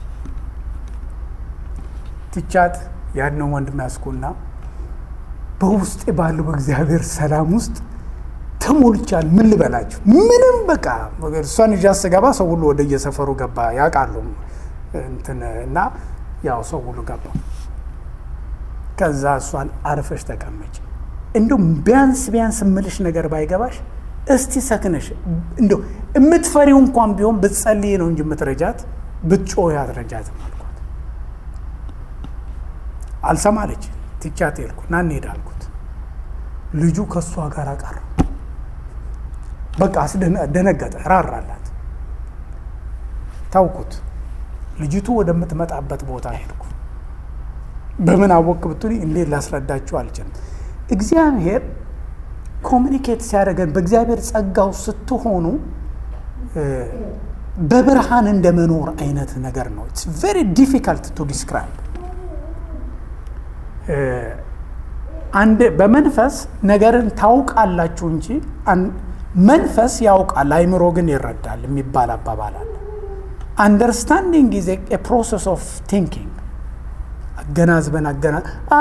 ትቻት ያንን ወንድም ያስኩና በውስጤ ባለው በእግዚአብሔር ሰላም ውስጥ ተሞልቻል። ምን ልበላችሁ? ምንም በቃ እሷን ይዣ ስገባ ሰው ሁሉ ወደ የሰፈሩ ገባ ያውቃሉ እንትን እና ያው ሰው ሁሉ ገባ። ከዛ እሷን አርፈሽ ተቀመጭ እንዲሁ ቢያንስ ቢያንስ እምልሽ ነገር ባይገባሽ እስቲ ሰክነሽ እንዲሁ የምትፈሪው እንኳን ቢሆን ብትጸልይ ነው እንጂ የምትረጃት ብትጮህ አትረጃትም አልኳት። አልሰማለች። ትቻት ሄድኩ እና እንሄድ አልኩት። ልጁ ከእሷ ጋር ቀረ። በቃ ደነገጠ፣ ራራላት። ታውኩት። ልጅቱ ወደምትመጣበት ቦታ ሄድኩ። በምን አወቅ ብትሉ እንዴት ላስረዳችሁ አልችልም። እግዚአብሔር ኮሚኒኬት ሲያደርገን በእግዚአብሔር ጸጋው ስትሆኑ በብርሃን እንደ መኖር አይነት ነገር ነው። ኢትስ ቬሪ ዲፊካልት ቱ ዲስክራይብ። አንድ በመንፈስ ነገርን ታውቃላችሁ እንጂ መንፈስ ያውቃል፣ አይምሮ ግን ይረዳል የሚባል አባባል አለ። አንደርስታንዲንግ ኢዝ ኤ ፕሮሰስ ኦፍ ቲንኪንግ አገናዝበን አገና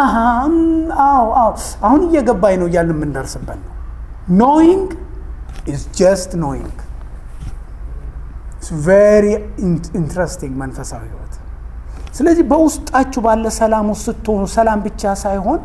አሁን እየገባኝ ነው እያልን የምንደርስበት ነው። ኖይንግ ኢዝ ጀስት ኖይንግ ቬሪ ኢንትረስቲንግ መንፈሳዊ ህይወት። ስለዚህ በውስጣችሁ ባለ ሰላም ውስጥ ስትሆኑ ሰላም ብቻ ሳይሆን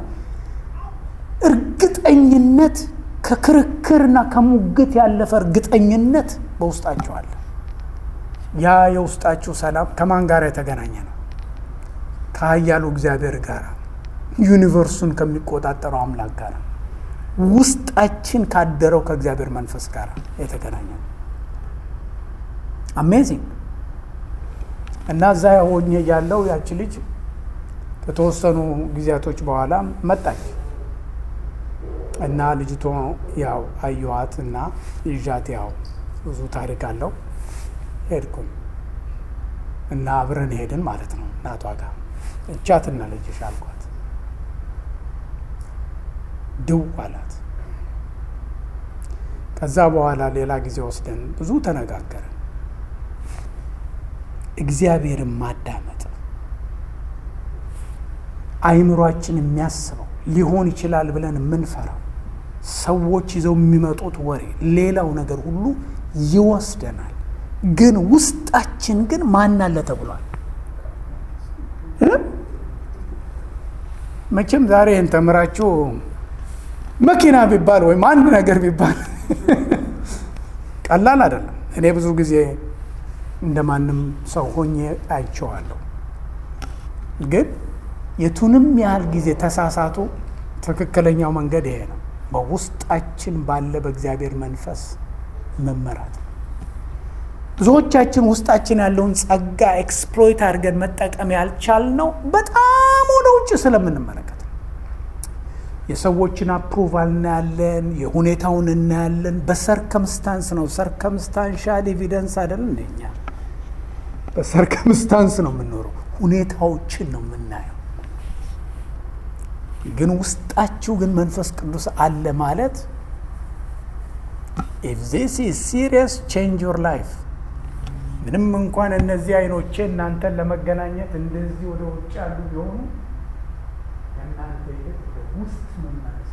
እርግጠኝነት ከክርክርና ከሙግት ያለፈ እርግጠኝነት በውስጣችሁ አለ። ያ የውስጣችሁ ሰላም ከማን ጋር የተገናኘ ነው? ከኃያሉ እግዚአብሔር ጋር ዩኒቨርሱን ከሚቆጣጠረው አምላክ ጋር ውስጣችን ካደረው ከእግዚአብሔር መንፈስ ጋር የተገናኘ ነው። አሜዚንግ እና እዛ ሆኜ ያለው ያቺ ልጅ ከተወሰኑ ጊዜያቶች በኋላ መጣች እና ልጅቶ ያው አየኋት እና ይዣት ያው ብዙ ታሪክ አለው ሄድኩኝ እና አብረን ሄድን ማለት ነው እናቷ ጋር እቻትና ልጅሽ አልኳት። ድው አላት። ከዛ በኋላ ሌላ ጊዜ ወስደን ብዙ ተነጋገርን። እግዚአብሔርን ማዳመጥ አይምሯችን የሚያስበው ሊሆን ይችላል ብለን የምንፈራው ሰዎች ይዘው የሚመጡት ወሬ፣ ሌላው ነገር ሁሉ ይወስደናል። ግን ውስጣችን ግን ማን አለ ተብሏል። መቼም ዛሬ ይህን ተምራችሁ መኪና ቢባል ወይም አንድ ነገር ቢባል ቀላል አይደለም። እኔ ብዙ ጊዜ እንደ ማንም ሰው ሆኜ አይቼዋለሁ። ግን የቱንም ያህል ጊዜ ተሳሳቱ፣ ትክክለኛው መንገድ ይሄ ነው። በውስጣችን ባለ በእግዚአብሔር መንፈስ መመራት ብዙዎቻችን ውስጣችን ያለውን ጸጋ ኤክስፕሎይት አድርገን መጠቀም ያልቻልነው በጣም ወደ ውጭ ስለምንመለከት ነው። የሰዎችን አፕሩቫል እናያለን፣ የሁኔታውን እናያለን። በሰርከምስታንስ ነው። ሰርከምስታንሻል ኤቪደንስ አይደል እንደኛ በሰርከምስታንስ ነው የምንኖረው። ሁኔታዎችን ነው የምናየው። ግን ውስጣችሁ ግን መንፈስ ቅዱስ አለ ማለት ኢፍ ዚስ ኢዝ ሲሪየስ ቼንጅ ዮር ላይፍ ምንም እንኳን እነዚህ አይኖቼ እናንተን ለመገናኘት እንደዚህ ወደ ውጭ ያሉ ቢሆኑ ከእናንተ ይልቅ ወደ ውስጥ መመለስ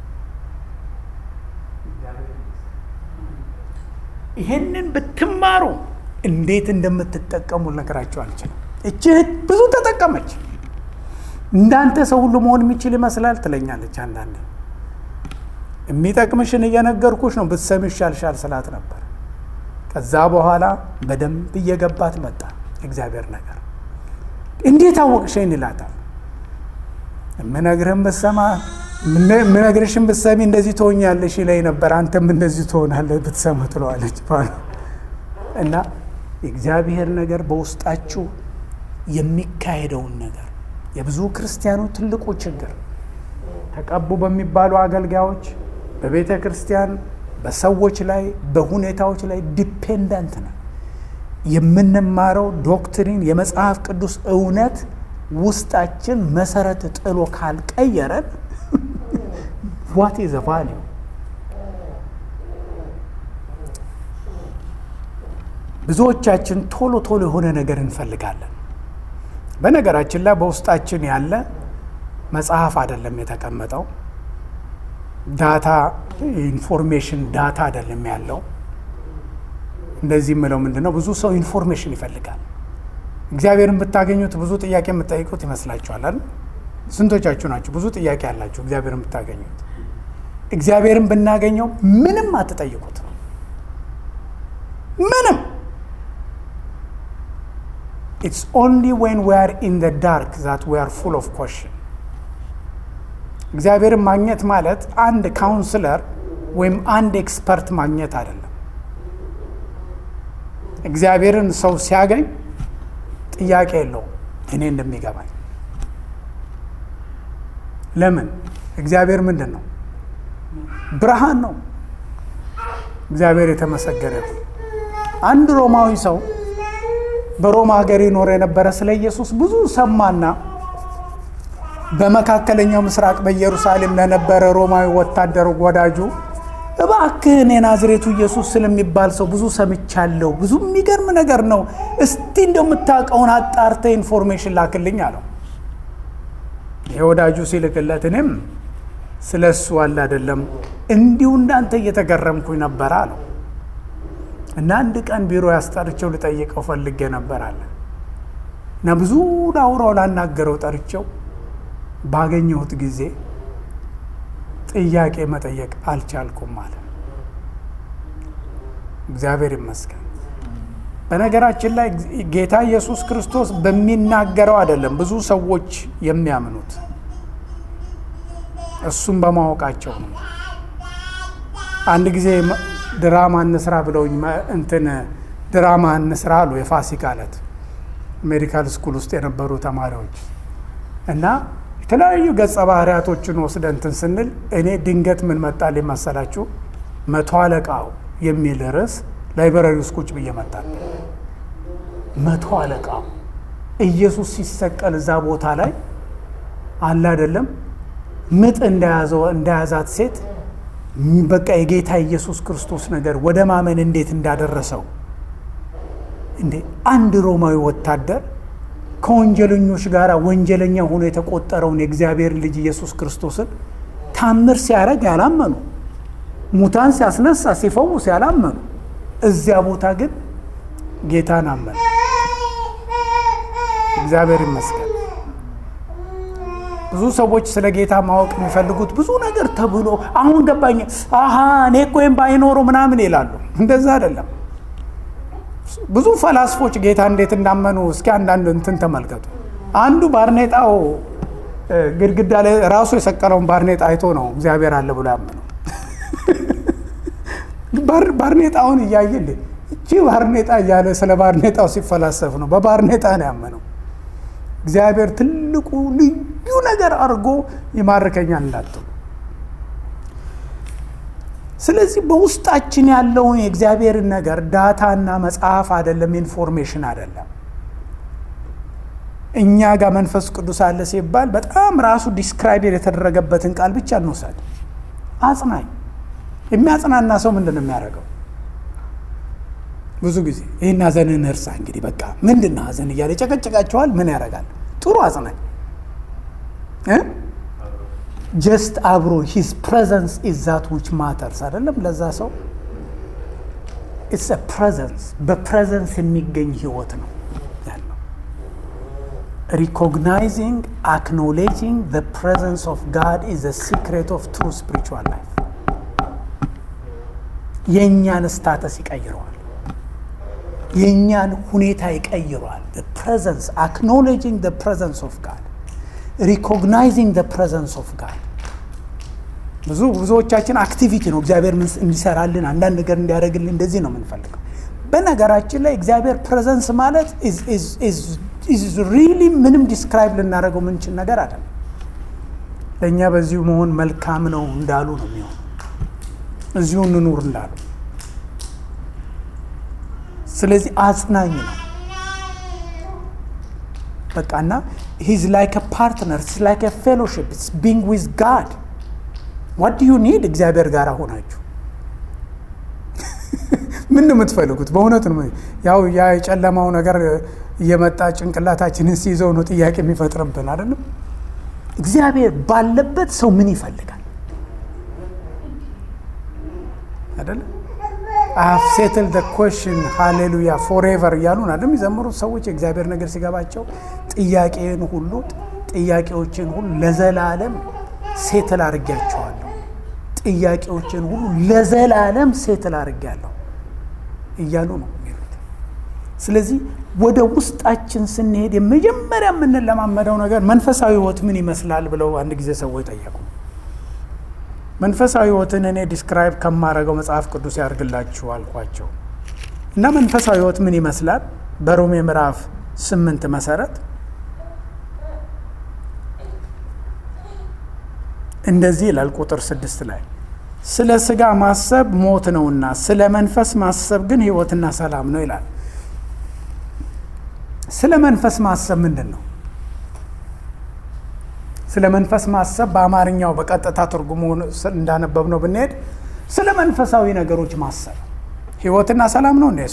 ይሄንን ብትማሩ እንዴት እንደምትጠቀሙ ልነግራችሁ አልችልም። እች እህት ብዙ ተጠቀመች። እንዳንተ ሰው ሁሉ መሆን የሚችል ይመስላል ትለኛለች። አንዳንዴ የሚጠቅምሽን እየነገርኩሽ ነው ብትሰሚ ይሻልሻል ስላት ነበር። ከዛ በኋላ በደንብ እየገባት መጣ እግዚአብሔር ነገር። እንዴት አወቅሽኝ ይላታል። የምነግርህን ብትሰማ የምነግርሽን ብትሰሚ እንደዚህ ትሆኛለሽ ይለኝ ነበር፣ አንተም እንደዚህ ትሆናለህ ብትሰማ ትለዋለች እና የእግዚአብሔር ነገር በውስጣችሁ የሚካሄደውን ነገር የብዙ ክርስቲያኖች ትልቁ ችግር ተቀቡ በሚባሉ አገልጋዮች በቤተ ክርስቲያን በሰዎች ላይ በሁኔታዎች ላይ ዲፔንደንት ነው። የምንማረው ዶክትሪን የመጽሐፍ ቅዱስ እውነት ውስጣችን መሰረት ጥሎ ካልቀየረን ዋት ዘ ቫሊዩ ብዙዎቻችን ቶሎ ቶሎ የሆነ ነገር እንፈልጋለን። በነገራችን ላይ በውስጣችን ያለ መጽሐፍ አይደለም የተቀመጠው ዳታ ኢንፎርሜሽን ዳታ አይደለም ያለው። እንደዚህ የምለው ምንድን ነው? ብዙ ሰው ኢንፎርሜሽን ይፈልጋል። እግዚአብሔርን ብታገኙት ብዙ ጥያቄ የምትጠይቁት ይመስላችኋል አይደል? ስንቶቻችሁ ናችሁ ብዙ ጥያቄ ያላችሁ እግዚአብሔርን ብታገኙት? እግዚአብሔርን ብናገኘው ምንም አትጠይቁት ነው ምንም ኢትስ ኦንሊ ዌን ዊ አር ኢን ደ ዳርክ ዛት ዊ አር ፉል ኦፍ ኮሽን እግዚአብሔርን ማግኘት ማለት አንድ ካውንስለር ወይም አንድ ኤክስፐርት ማግኘት አይደለም። እግዚአብሔርን ሰው ሲያገኝ ጥያቄ የለውም። እኔ እንደሚገባኝ ለምን እግዚአብሔር ምንድን ነው? ብርሃን ነው። እግዚአብሔር የተመሰገነ ነው። አንድ ሮማዊ ሰው በሮማ ሀገር ይኖር የነበረ ስለ ኢየሱስ ብዙ ሰማና በመካከለኛው ምስራቅ በኢየሩሳሌም ለነበረ ሮማዊ ወታደር ወዳጁ እባክህን የናዝሬቱ ኢየሱስ ስለሚባል ሰው ብዙ ሰምቻለሁ፣ ብዙ የሚገርም ነገር ነው፣ እስቲ እንደምታውቀውን አጣርተ ኢንፎርሜሽን ላክልኝ አለው። የወዳጁ ሲልክለት እኔም ስለ እሱ አለ አይደለም እንዲሁ እንዳንተ እየተገረምኩኝ ነበር አለው እና አንድ ቀን ቢሮ ያስጠርቸው ልጠይቀው ፈልጌ ነበር አለ እና ብዙ ላውራው ላናገረው ጠርቸው ባገኘሁት ጊዜ ጥያቄ መጠየቅ አልቻልኩም አለ። እግዚአብሔር ይመስገን። በነገራችን ላይ ጌታ ኢየሱስ ክርስቶስ በሚናገረው አይደለም ብዙ ሰዎች የሚያምኑት እሱም በማወቃቸው ነው። አንድ ጊዜ ድራማ እንስራ ብለውኝ እንትን ድራማ እንስራ አሉ። የፋሲካ ዕለት ሜዲካል ስኩል ውስጥ የነበሩ ተማሪዎች እና የተለያዩ ገጸ ባህሪያቶችን ወስደን እንትን ስንል እኔ ድንገት ምን መጣልኝ መሰላችሁ? መቶ አለቃው የሚል ርዕስ ላይብረሪ ውስጥ ቁጭ ብዬ መጣል። መቶ አለቃው ኢየሱስ ሲሰቀል እዛ ቦታ ላይ አለ አይደለም ምጥ እንደያዘው እንደያዛት ሴት በቃ የጌታ ኢየሱስ ክርስቶስ ነገር ወደ ማመን እንዴት እንዳደረሰው እንዴ አንድ ሮማዊ ወታደር ከወንጀለኞች ጋር ወንጀለኛ ሆኖ የተቆጠረውን የእግዚአብሔር ልጅ ኢየሱስ ክርስቶስን ታምር ሲያደርግ ያላመኑ፣ ሙታን ሲያስነሳ ሲፈውስ ያላመኑ፣ እዚያ ቦታ ግን ጌታን አመኑ። እግዚአብሔር ይመስገን። ብዙ ሰዎች ስለ ጌታ ማወቅ የሚፈልጉት ብዙ ነገር ተብሎ አሁን ገባኝ፣ አሀ እኔ እኮ ወይም ባይኖሩ ምናምን ይላሉ። እንደዛ አይደለም። ብዙ ፈላስፎች ጌታ እንዴት እንዳመኑ እስኪ አንዳንድ እንትን ተመልከቱ። አንዱ ባርኔጣው ግድግዳ ላይ ራሱ የሰቀለውን ባርኔጣ አይቶ ነው እግዚአብሔር አለ ብሎ ያመነው። ባርኔጣውን እያየ እንዴ እቺ ባርኔጣ እያለ ስለ ባርኔጣው ሲፈላሰፍ ነው። በባርኔጣ ነው ያመነው። እግዚአብሔር ትልቁ ልዩ ነገር አድርጎ ይማርከኛል እንዳትሉ። ስለዚህ በውስጣችን ያለውን የእግዚአብሔርን ነገር ዳታና መጽሐፍ አይደለም፣ ኢንፎርሜሽን አይደለም። እኛ ጋር መንፈስ ቅዱስ አለ ሲባል በጣም ራሱ ዲስክራይብ የተደረገበትን ቃል ብቻ እንውሰድ። አጽናኝ የሚያጽናና ሰው ምንድን ነው የሚያደርገው? ብዙ ጊዜ ይህን ሀዘንን እርሳ እንግዲህ በቃ ምንድን ነው ሀዘን እያለ ጨቀጨቃቸዋል። ምን ያደርጋል? ጥሩ አጽናኝ ጀስት አብሮ ሂዝ ፕሬዘንስ ኢዝ ዛት ዊች ማተርስ አይደለም። ለዛ ሰው ኢትስ ፕሬዘንስ በፕሬዘንስ የሚገኝ ህይወት ነው ያለው። ሪኮግናይዚንግ አክኖሌጂንግ ዘ ፕሬዘንስ ኦፍ ጋድ ኢዝ ዘ ሲክሬት ኦፍ ትሩ ስፒሪቹዋል ላይፍ። የእኛን ስታተስ ይቀይረዋል። የእኛን ሁኔታ ይቀይረዋል። ፕሬዘንስ አክኖሌጂንግ ዘ ፕሬዘንስ ኦፍ ጋድ ሪኮግናይዚንግ ዘ ፕሬዘንስ ኦፍ ጋድ። ብዙ ብዙዎቻችን አክቲቪቲ ነው እግዚአብሔር እንዲሰራልን አንዳንድ ነገር እንዲያደርግልን እንደዚህ ነው የምንፈልገው። በነገራችን ላይ እግዚአብሔር ፕሬዘንስ ማለት ሪሊ ምንም ዲስክራይብ ልናደርገው ምንችል ነገር አይደለም። ለእኛ በዚሁ መሆን መልካም ነው እንዳሉ ነው የሚሆን እዚሁ እንኑር እንዳሉ ስለዚህ አጽናኝ ነው በቃ እና ሂዝ ላይክ ፓርትነር ላይክ ፌሎሽፕ ቢንግ ዊዝ ጋድ ዋት ዱ ዩ ኒድ እግዚአብሔር ጋር ሆናችሁ ምን ነው የምትፈልጉት? በእውነት ነው ያው ያ የጨለማው ነገር እየመጣ ጭንቅላታችንን ሲይዘው ነው ጥያቄ የሚፈጥርብን አይደለም። እግዚአብሔር ባለበት ሰው ምን ይፈልጋል? አይደለም አፍ ሴትል ደ ኮሽን ሃሌሉያ ፎሬቨር እያሉ አይደለም የሚዘምሩት ሰዎች የእግዚአብሔር ነገር ሲገባቸው ጥያቄን ሁሉ ጥያቄዎችን ሁሉ ለዘላለም ሴትል አድርጊያቸዋለሁ ጥያቄዎችን ሁሉ ለዘላለም ሴትል አድርጊያለሁ እያሉ ነው የሚሉት። ስለዚህ ወደ ውስጣችን ስንሄድ የመጀመሪያ የምንለማመደው ነገር መንፈሳዊ ሕይወት ምን ይመስላል ብለው አንድ ጊዜ ሰዎች ጠየቁ። መንፈሳዊ ሕይወትን እኔ ዲስክራይብ ከማደርገው መጽሐፍ ቅዱስ ያድርግላችሁ አልኳቸው እና መንፈሳዊ ሕይወት ምን ይመስላል በሮሜ ምዕራፍ ስምንት መሰረት እንደዚህ ይላል ቁጥር ስድስት ላይ ስለ ስጋ ማሰብ ሞት ነውና ስለ መንፈስ ማሰብ ግን ህይወትና ሰላም ነው ይላል። ስለ መንፈስ ማሰብ ምንድን ነው? ስለ መንፈስ ማሰብ በአማርኛው በቀጥታ ትርጉሙ እንዳነበብ ነው ብንሄድ ስለ መንፈሳዊ ነገሮች ማሰብ ህይወትና ሰላም ነው እንደ እሱ።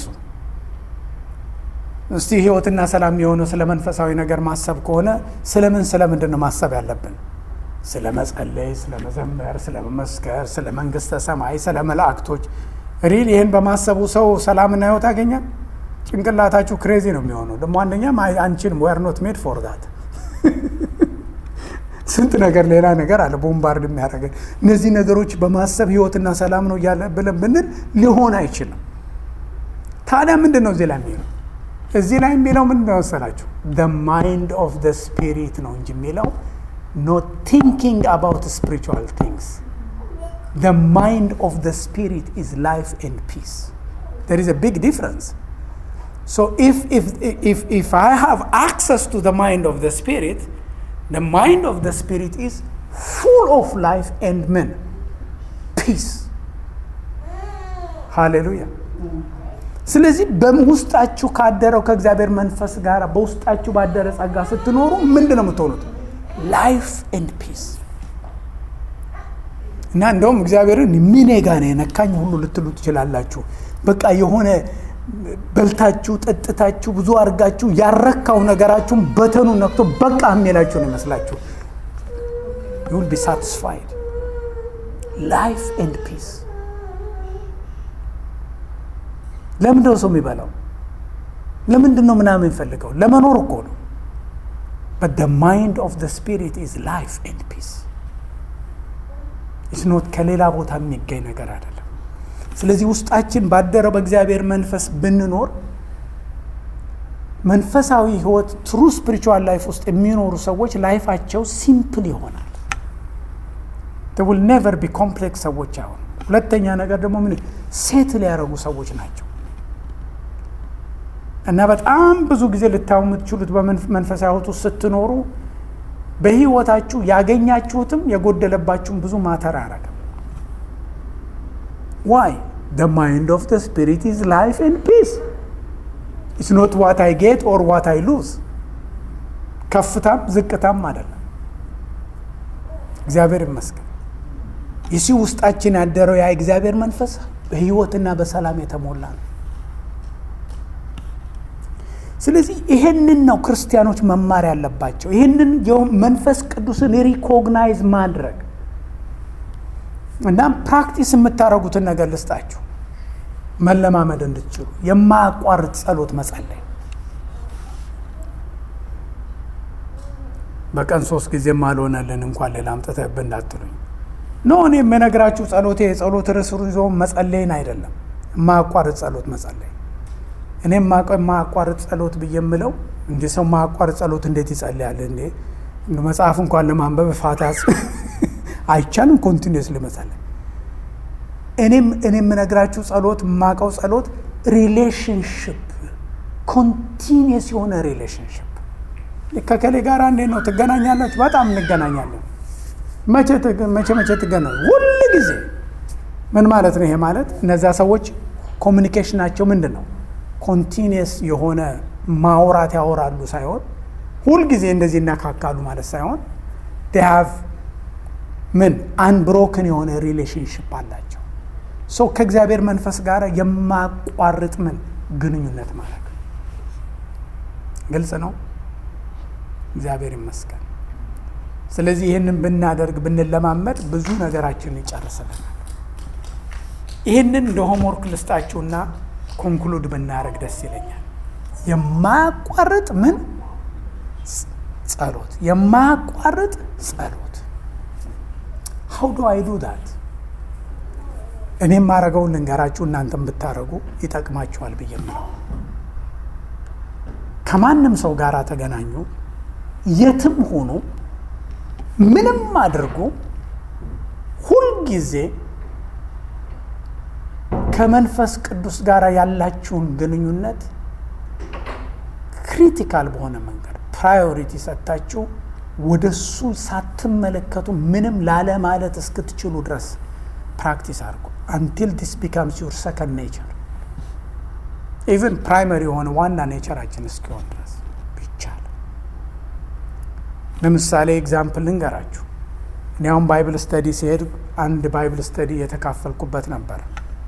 እስቲ ህይወትና ሰላም የሆነው ስለ መንፈሳዊ ነገር ማሰብ ከሆነ ስለምን ስለምንድን ነው ማሰብ ያለብን? ስለ መጸለይ፣ ስለ መዘመር፣ ስለ መመስከር፣ ስለ መንግስተ ሰማይ፣ ስለ መላእክቶች። ሪል ይህን በማሰቡ ሰው ሰላምና ህይወት ያገኛል? ጭንቅላታችሁ ክሬዚ ነው የሚሆነው። ደግሞ አንደኛም አንቺንም ዌር ኖት ሜድ ፎር ዛት ስንት ነገር ሌላ ነገር አለ ቦምባርድ የሚያደርገን። እነዚህ ነገሮች በማሰብ ህይወትና ሰላም ነው እያለ ብለን ብንል ሊሆን አይችልም። ታዲያ ምንድን ነው እዚህ ላይ የሚለው? እዚህ ላይ የሚለው ምንድን ነው መሰላችሁ? ማይንድ ኦፍ ደ ስፒሪት ነው እንጂ የሚለው not thinking about spiritual things. The mind of the spirit is life and peace. There is a big difference. So if, if, if, if I have access to the mind of the spirit, the mind of the spirit is full of life and men. Peace. Hallelujah. ስለዚህ በውስጣችሁ ካደረው ከእግዚአብሔር መንፈስ ጋር በውስጣችሁ ባደረ ጸጋ ስትኖሩ ምንድን ነው የምትሆኑት? ላይፍ ኤንድ ፒስ እና እንደውም እግዚአብሔርን ሚኔ ጋ ነው የነካኝ ሁሉ ልትሉ ትችላላችሁ። በቃ የሆነ በልታችሁ ጠጥታችሁ ብዙ አድርጋችሁ ያረካው ነገራችሁን በተኑ ነክቶ በቃ የሚላችሁ ነው ይመስላችሁ። ዩ ዊል ቢ ሳቲስፋይድ ላይፍ ኤንድ ፒስ። ለምንድን ነው ሰው የሚበላው? ለምንድን ነው ምናምን የሚፈልገው? ለመኖር እኮ ነው። But the mind of the spirit is life and peace. It's not ከሌላ ቦታ የሚገኝ ነገር አይደለም። ስለዚህ ውስጣችን ባደረው በእግዚአብሔር መንፈስ ብንኖር መንፈሳዊ ህይወት ትሩ ስፒሪቹዋል ላይፍ ውስጥ የሚኖሩ ሰዎች ላይፋቸው ሲምፕል ይሆናል። ዊል ኔቨር ቢ ኮምፕሌክስ ሰዎች አሁን። ሁለተኛ ነገር ደግሞ ምን ሴትል ያደረጉ ሰዎች ናቸው። እና በጣም ብዙ ጊዜ ልታዩ የምትችሉት በመንፈሳዊ ህይወት ውስጥ ስትኖሩ በህይወታችሁ ያገኛችሁትም የጎደለባችሁም ብዙ ማተር አያረግም። ዋይ ደ ማይንድ ኦፍ ደ ስፒሪት ኢዝ ላይፍ ኤንድ ፒስ ኢትስ ኖት ዋት አይ ጌት ኦር ዋት አይ ሉዝ። ከፍታም ዝቅታም አይደለም። እግዚአብሔር ይመስገን። ይሲ ውስጣችን ያደረው ያ እግዚአብሔር መንፈስ በህይወትና በሰላም የተሞላ ነው። ስለዚህ ይሄንን ነው ክርስቲያኖች መማር ያለባቸው። ይህንን መንፈስ ቅዱስን ሪኮግናይዝ ማድረግ እና ፕራክቲስ የምታደርጉትን ነገር ልስጣችሁ፣ መለማመድ እንድትችሉ የማያቋርጥ ጸሎት መጸለይ። በቀን ሶስት ጊዜም አልሆነልን እንኳን ሌላ አምጥተህብህ እንዳትሉኝ። ኖ እኔ የምነግራችሁ ጸሎቴ የጸሎት ርዕስ ይዞ መጸለይን አይደለም፣ የማያቋርጥ ጸሎት መጸለይ እኔ የማያቋርጥ ጸሎት ብዬ የምለው እንደ ሰው ማያቋርጥ ጸሎት እንዴት ይጸልያል እንዴ? መጽሐፍ እንኳን ለማንበብ ፋታ አይቻልም። ኮንቲኒስ ለመጸለይ እኔም እኔ የምነግራችሁ ጸሎት የማውቀው ጸሎት ሪሌሽንሽፕ ኮንቲኒስ የሆነ ሪሌሽንሽፕ ከከሌ ጋር እንዴት ነው ትገናኛላችሁ? በጣም እንገናኛለን። መቼ መቼ መቼ ትገናኙ? ሁል ጊዜ ምን ማለት ነው? ይሄ ማለት እነዛ ሰዎች ኮሚኒኬሽናቸው ምንድን ነው? ኮንቲኒየስ የሆነ ማውራት ያወራሉ ሳይሆን ሁልጊዜ እንደዚህ እናካካሉ ማለት ሳይሆን ሀቭ ምን አንብሮክን የሆነ ሪሌሽንሽፕ አላቸው። ሰው ከእግዚአብሔር መንፈስ ጋር የማቋርጥ ምን ግንኙነት ማለት ነው። ግልጽ ነው። እግዚአብሔር ይመስገን። ስለዚህ ይህንን ብናደርግ ብንለማመድ ብዙ ነገራችንን ይጨርስልናል። ይህንን እንደ ሆምወርክ ልስጣችሁና ኮንክሉድ ብናደርግ ደስ ይለኛል። የማያቋርጥ ምን ጸሎት፣ የማያቋርጥ ጸሎት። ሀው ዱ አይ ዱ ዳት? እኔ የማደርገውን ልንገራችሁ፣ እናንተም ብታደርጉ ይጠቅማችኋል ብዬ ምለው ከማንም ሰው ጋር ተገናኙ፣ የትም ሆኑ፣ ምንም አድርጉ፣ ሁልጊዜ ከመንፈስ ቅዱስ ጋር ያላችሁን ግንኙነት ክሪቲካል በሆነ መንገድ ፕራዮሪቲ ሰጥታችሁ ወደ እሱ ሳትመለከቱ ምንም ላለ ማለት እስክትችሉ ድረስ ፕራክቲስ አድርጉ። አንቲል ዲስ ቢካምስ ዩር ሰከንድ ኔቸር ኢቨን ፕራይመሪ የሆነ ዋና ኔቸራችን እስኪሆን ድረስ ይቻል። ለምሳሌ ኤግዛምፕል ልንገራችሁ። እኔ አሁን ባይብል ስተዲ ሲሄድ አንድ ባይብል ስተዲ የተካፈልኩበት ነበር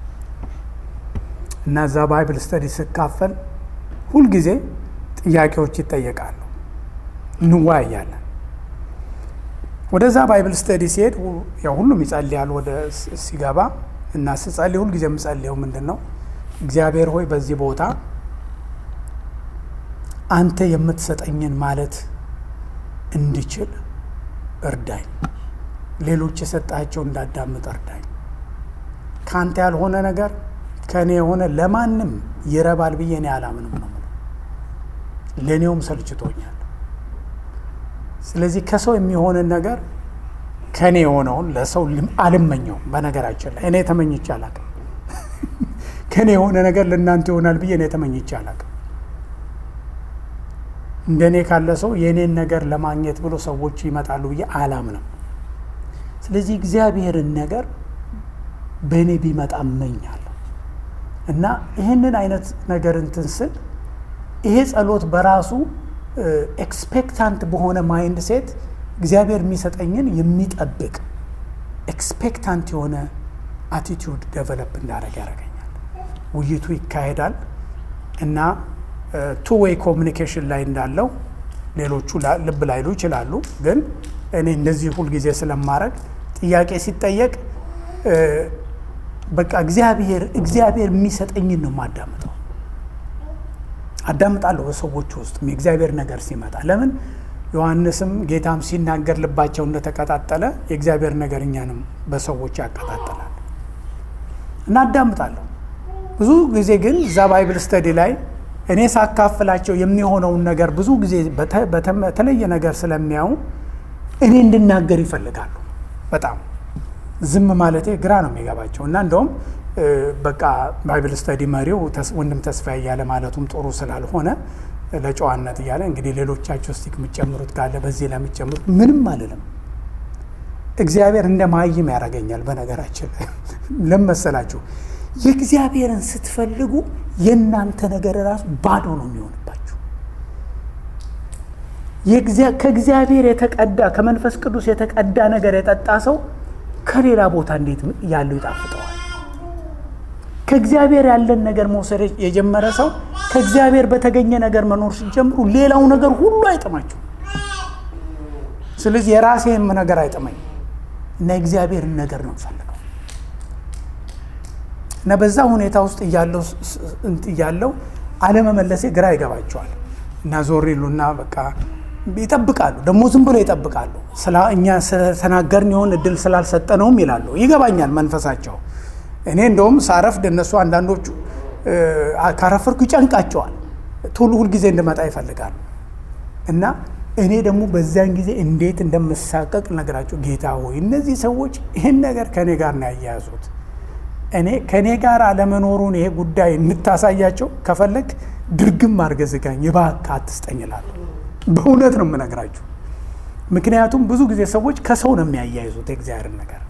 እና እዛ ባይብል ስተዲ ስካፈል ሁልጊዜ ጥያቄዎች ይጠየቃሉ፣ እንወያያለን። ወደዛ ባይብል ስተዲ ሲሄድ ያው ሁሉም ይጸልያል ወደ ሲገባ እና ስጸልይ ሁልጊዜ የምጸልየው ምንድን ነው? እግዚአብሔር ሆይ በዚህ ቦታ አንተ የምትሰጠኝን ማለት እንድችል እርዳኝ። ሌሎች የሰጣቸው እንዳዳምጥ እርዳኝ። ከአንተ ያልሆነ ነገር ከእኔ የሆነ ለማንም ይረባል ብዬ እኔ አላምንም ነው። ለእኔውም ሰልችቶኛል። ስለዚህ ከሰው የሚሆንን ነገር ከእኔ የሆነውን ለሰው አልመኘውም። በነገራችን ላይ እኔ ተመኝቼ አላቅም። ከእኔ የሆነ ነገር ለእናንተ ይሆናል ብዬ እኔ ተመኝቼ አላቅም። እንደ እኔ ካለ ሰው የእኔን ነገር ለማግኘት ብሎ ሰዎች ይመጣሉ ብዬ አላምንም። ስለዚህ እግዚአብሔርን ነገር በእኔ ቢመጣ እመኛለሁ እና ይህንን አይነት ነገር እንትን ስል ይሄ ጸሎት በራሱ ኤክስፔክታንት በሆነ ማይንድ ሴት እግዚአብሔር የሚሰጠኝን የሚጠብቅ ኤክስፔክታንት የሆነ አቲቲዩድ ደቨሎፕ እንዳደረግ ያደርገኛል። ውይይቱ ይካሄዳል እና ቱ ዌይ ኮሚኒኬሽን ላይ እንዳለው ሌሎቹ ልብ ላይሉ ይችላሉ። ግን እኔ እንደዚህ ሁልጊዜ ስለማድረግ ጥያቄ ሲጠየቅ በቃ እግዚአብሔር እግዚአብሔር የሚሰጠኝን ነው የማዳምጠው አዳምጣለሁ በሰዎች ውስጥ የእግዚአብሔር ነገር ሲመጣ። ለምን ዮሐንስም ጌታም ሲናገር ልባቸው እንደተቀጣጠለ የእግዚአብሔር ነገር እኛንም በሰዎች ያቀጣጠላል እና አዳምጣለሁ። ብዙ ጊዜ ግን እዛ ባይብል ስተዲ ላይ እኔ ሳካፍላቸው የሚሆነውን ነገር ብዙ ጊዜ በተለየ ነገር ስለሚያዩ እኔ እንድናገር ይፈልጋሉ። በጣም ዝም ማለቴ ግራ ነው የሚገባቸው እና እንደውም በቃ ባይብል ስተዲ መሪው ወንድም ተስፋ እያለ ማለቱም ጥሩ ስላልሆነ ለጨዋነት እያለ እንግዲህ ሌሎቻችሁ ስቲክ የምጨምሩት ካለ በዚህ ላይ የምጨምሩት ምንም አልልም። እግዚአብሔር እንደ ማይም ያደርገኛል። በነገራችን ላይ ለመሰላችሁ የእግዚአብሔርን ስትፈልጉ የእናንተ ነገር ራሱ ባዶ ነው የሚሆንባችሁ። ከእግዚአብሔር የተቀዳ ከመንፈስ ቅዱስ የተቀዳ ነገር የጠጣ ሰው ከሌላ ቦታ እንዴት ያለው ይጣፍጠዋል። ከእግዚአብሔር ያለን ነገር መውሰድ የጀመረ ሰው ከእግዚአብሔር በተገኘ ነገር መኖር ሲጀምሩ ሌላው ነገር ሁሉ አይጥማችሁ። ስለዚህ የራሴም ነገር አይጥመኝ እና የእግዚአብሔርን ነገር ነው ፈልገው እና በዛ ሁኔታ ውስጥ እያለው አለመመለሴ ግራ ይገባቸዋል እና ዞር ይሉና በቃ ይጠብቃሉ። ደግሞ ዝም ብሎ ይጠብቃሉ። እኛ ስለተናገርን የሆን እድል ስላልሰጠነውም ይላሉ። ይገባኛል መንፈሳቸው እኔ እንደውም ሳረፍድ እነሱ አንዳንዶቹ ካረፈርኩ ይጨንቃቸዋል። ቶሎ ሁልጊዜ እንድመጣ ይፈልጋሉ እና እኔ ደግሞ በዚያን ጊዜ እንዴት እንደምሳቀቅ ነገራቸው። ጌታ ሆይ እነዚህ ሰዎች ይህን ነገር ከእኔ ጋር ነው ያያያዙት። እኔ ከእኔ ጋር አለመኖሩን ይሄ ጉዳይ እንድታሳያቸው ከፈለግ ድርግም አድርገህ ዝጋኝ፣ እባክህ አትስጠኝ እላለሁ። በእውነት ነው የምነግራችሁ። ምክንያቱም ብዙ ጊዜ ሰዎች ከሰው ነው የሚያያይዙት የእግዚአብሔርን ነገር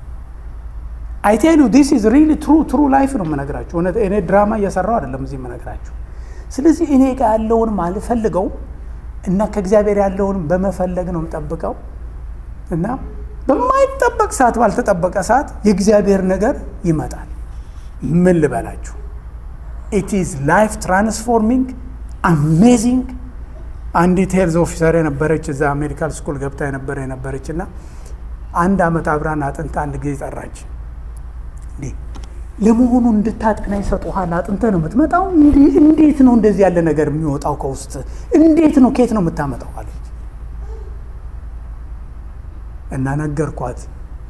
አይቴሉ ዲስ ኢዝ ሪሊ ትሩ ትሩ ላይፍ ነው የምነግራችሁ። እኔ ድራማ እየሰራው አይደለም እዚህ የምነግራችሁ። ስለዚህ እኔ ጋር ያለውን አልፈልገው እና ከእግዚአብሔር ያለውን በመፈለግ ነው የምጠብቀው እና በማይጠበቅ ሰዓት ባልተጠበቀ ሰዓት የእግዚአብሔር ነገር ይመጣል። ምን ልበላችሁ? ኢት ኢዝ ላይፍ ትራንስፎርሚንግ አሜዚንግ። አንዲት ሄልዝ ኦፊሰር የነበረች እዛ ሜዲካል ስኩል ገብታ የነበረ የነበረች እና አንድ ዓመት አብራን አጥንታ አንድ ጊዜ ጠራች። እንዴ ለመሆኑ እንድታጠና ይሰጡሃል? አጥንተህ ነው የምትመጣው? እንዴት ነው እንደዚህ ያለ ነገር የሚወጣው ከውስጥ? እንዴት ነው ከየት ነው የምታመጣው አለች። እና ነገርኳት።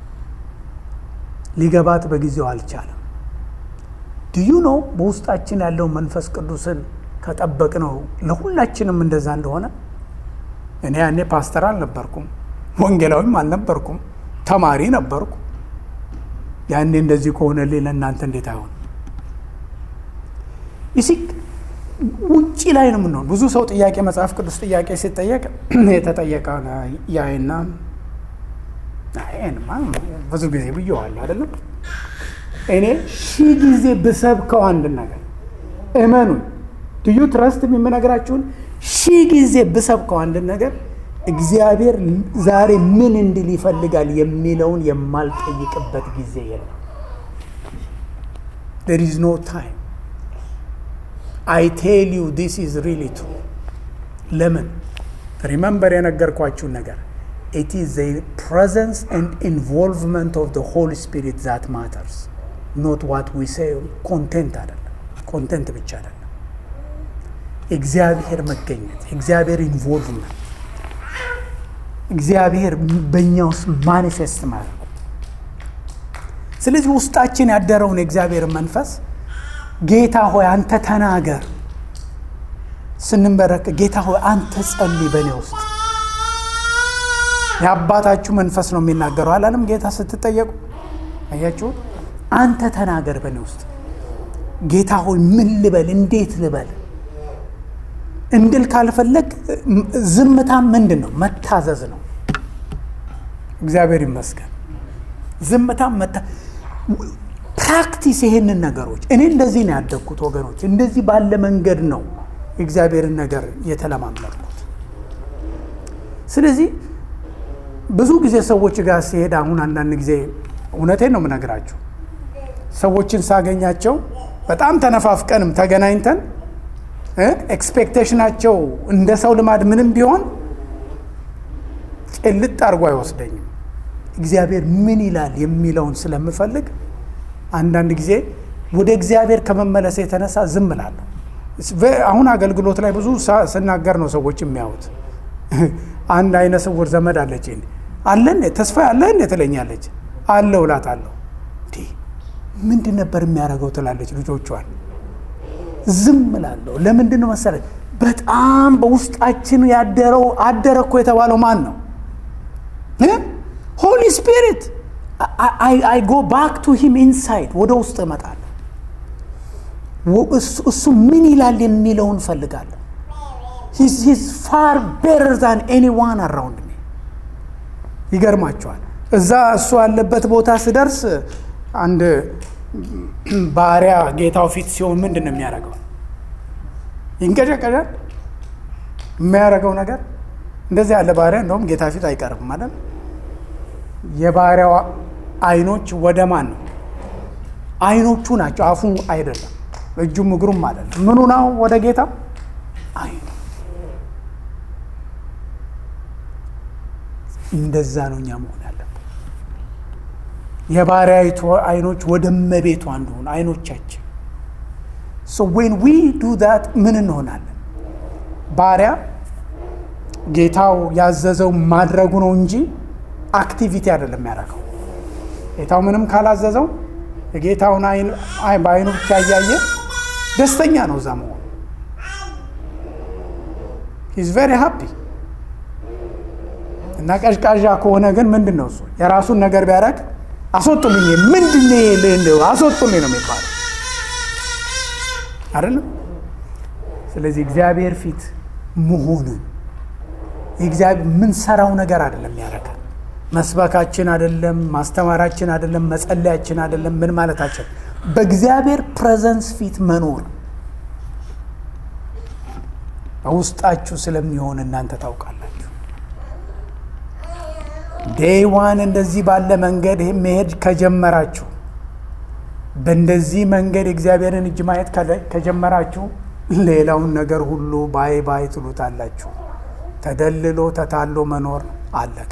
ሊገባት በጊዜው አልቻለም። ድዩ ነው በውስጣችን ያለው መንፈስ ቅዱስን ከጠበቅ ነው ለሁላችንም እንደዛ እንደሆነ። እኔ ያኔ ፓስተር አልነበርኩም፣ ወንጌላዊም አልነበርኩም፣ ተማሪ ነበርኩ። ያኔ እንደዚህ ከሆነልኝ ለእናንተ እንዴት አይሆን? ይሲ ውጭ ላይ ነው የምንሆን። ብዙ ሰው ጥያቄ መጽሐፍ ቅዱስ ጥያቄ ሲጠየቅ የተጠየቀ ያይና ይሄንማ ብዙ ጊዜ ብየዋለሁ አይደለም። እኔ ሺህ ጊዜ ብሰብከው አንድ ነገር እመኑን፣ ድዩ ትረስት የምነግራችሁን ሺህ ጊዜ ብሰብከው አንድ ነገር እግዚአብሔር ዛሬ ምን እንዲል ይፈልጋል የሚለውን የማልጠይቅበት ጊዜ የለም። there is no time I tell you this is really true ለምን ሪመምበር የነገርኳችሁን ነገር it is the presence and involvement of the Holy Spirit that matters not what we say ኮንቴንት አይደለም ኮንቴንት ብቻ አይደለም እግዚአብሔር መገኘት እግዚአብሔር ኢንቮልቭመንት እግዚአብሔር በእኛ ውስጥ ማኒፌስት ማድረጉ ስለዚህ ውስጣችን ያደረውን የእግዚአብሔር መንፈስ ጌታ ሆይ አንተ ተናገር ስንንበረክ ጌታ ሆይ አንተ ጸልይ በእኔ ውስጥ የአባታችሁ መንፈስ ነው የሚናገረው አላለም ጌታ ስትጠየቁ አያችሁ አንተ ተናገር በእኔ ውስጥ ጌታ ሆይ ምን ልበል እንዴት ልበል እንድል ካልፈለግ ዝምታ ምንድን ነው መታዘዝ ነው እግዚአብሔር ይመስገን ዝምታ መታ ፕራክቲስ ይሄንን ነገሮች እኔ እንደዚህ ነው ያደግኩት ወገኖች እንደዚህ ባለ መንገድ ነው የእግዚአብሔርን ነገር የተለማመድኩት ስለዚህ ብዙ ጊዜ ሰዎች ጋር ሲሄድ አሁን አንዳንድ ጊዜ እውነቴን ነው የምነግራችሁ ሰዎችን ሳገኛቸው በጣም ተነፋፍቀንም ተገናኝተን ኤክስፔክቴሽናቸው እንደ ሰው ልማድ ምንም ቢሆን ጭልጥ አድርጎ አይወስደኝም እግዚአብሔር ምን ይላል የሚለውን ስለምፈልግ አንዳንድ ጊዜ ወደ እግዚአብሔር ከመመለስ የተነሳ ዝም እላለሁ አሁን አገልግሎት ላይ ብዙ ስናገር ነው ሰዎች የሚያዩት አንድ አይነ ስውር ዘመድ አለች አለ ተስፋ አለ እንዴ ትለኛለች አለው እላታለሁ ምንድን ነበር የሚያደርገው ትላለች ልጆቿን ዝም እላለሁ ለምንድን ነው መሰለኝ በጣም በውስጣችን ያደረው አደረ እኮ የተባለው ማን ነው ሆሊ ስፒሪት አይ ጎ ባክ ቱ ሂም ኢንሳይድ ወደ ውስጥ እመጣለሁ እሱ ምን ይላል የሚለውን ፈልጋለሁ ሂዝ ፋር ቤረር ዛን ኤኒዋን አራውንድ ሚ ይገርማቸዋል እዛ እሱ ያለበት ቦታ ስደርስ አንድ ባሪያ ጌታው ፊት ሲሆን ምንድን ነው የሚያደርገው ይንቀጨቀጫል የሚያደርገው ነገር እንደዚህ ያለ ባሪያ እንደውም ጌታ ፊት አይቀርም ማለት የባሪያው አይኖች ወደ ማን ነው አይኖቹ ናቸው አፉ አይደለም እጁም እግሩም አይደለም ምኑ ነው ወደ ጌታ አይኑ እንደዛ ነው እኛ መሆን ያለብን የባሪያይቱ አይኖች ወደ መቤቷ እንደሆኑ አይኖቻችን ሶ ዌን ዊ ዱ ዛት ምን እንሆናለን ባሪያ ጌታው ያዘዘው ማድረጉ ነው እንጂ አክቲቪቲ አይደለም ያደረገው ጌታው ምንም ካላዘዘው የጌታውን በአይኑ ብቻ እያየ ደስተኛ ነው እዛ መሆኑ ሂዝ ቬሪ ሃፒ እና ቀዥቃዣ ከሆነ ግን ምንድን ነው እሱ የራሱን ነገር ቢያደርግ አስወጡልኝ ምንድን አስወጡልኝ ነው የሚባለው አይደለም ስለዚህ እግዚአብሔር ፊት መሆንን የእግዚአብሔር የምንሰራው ነገር አይደለም ያደርጋል መስበካችን አይደለም ማስተማራችን አይደለም መጸለያችን አይደለም ምን ማለታችን በእግዚአብሔር ፕሬዘንስ ፊት መኖር በውስጣችሁ ስለሚሆን እናንተ ታውቃላችሁ። ዴይ ዋን እንደዚህ ባለ መንገድ መሄድ ከጀመራችሁ በእንደዚህ መንገድ የእግዚአብሔርን እጅ ማየት ከጀመራችሁ ሌላውን ነገር ሁሉ ባይ ባይ ትሉታላችሁ። ተደልሎ ተታሎ መኖር አለቀ።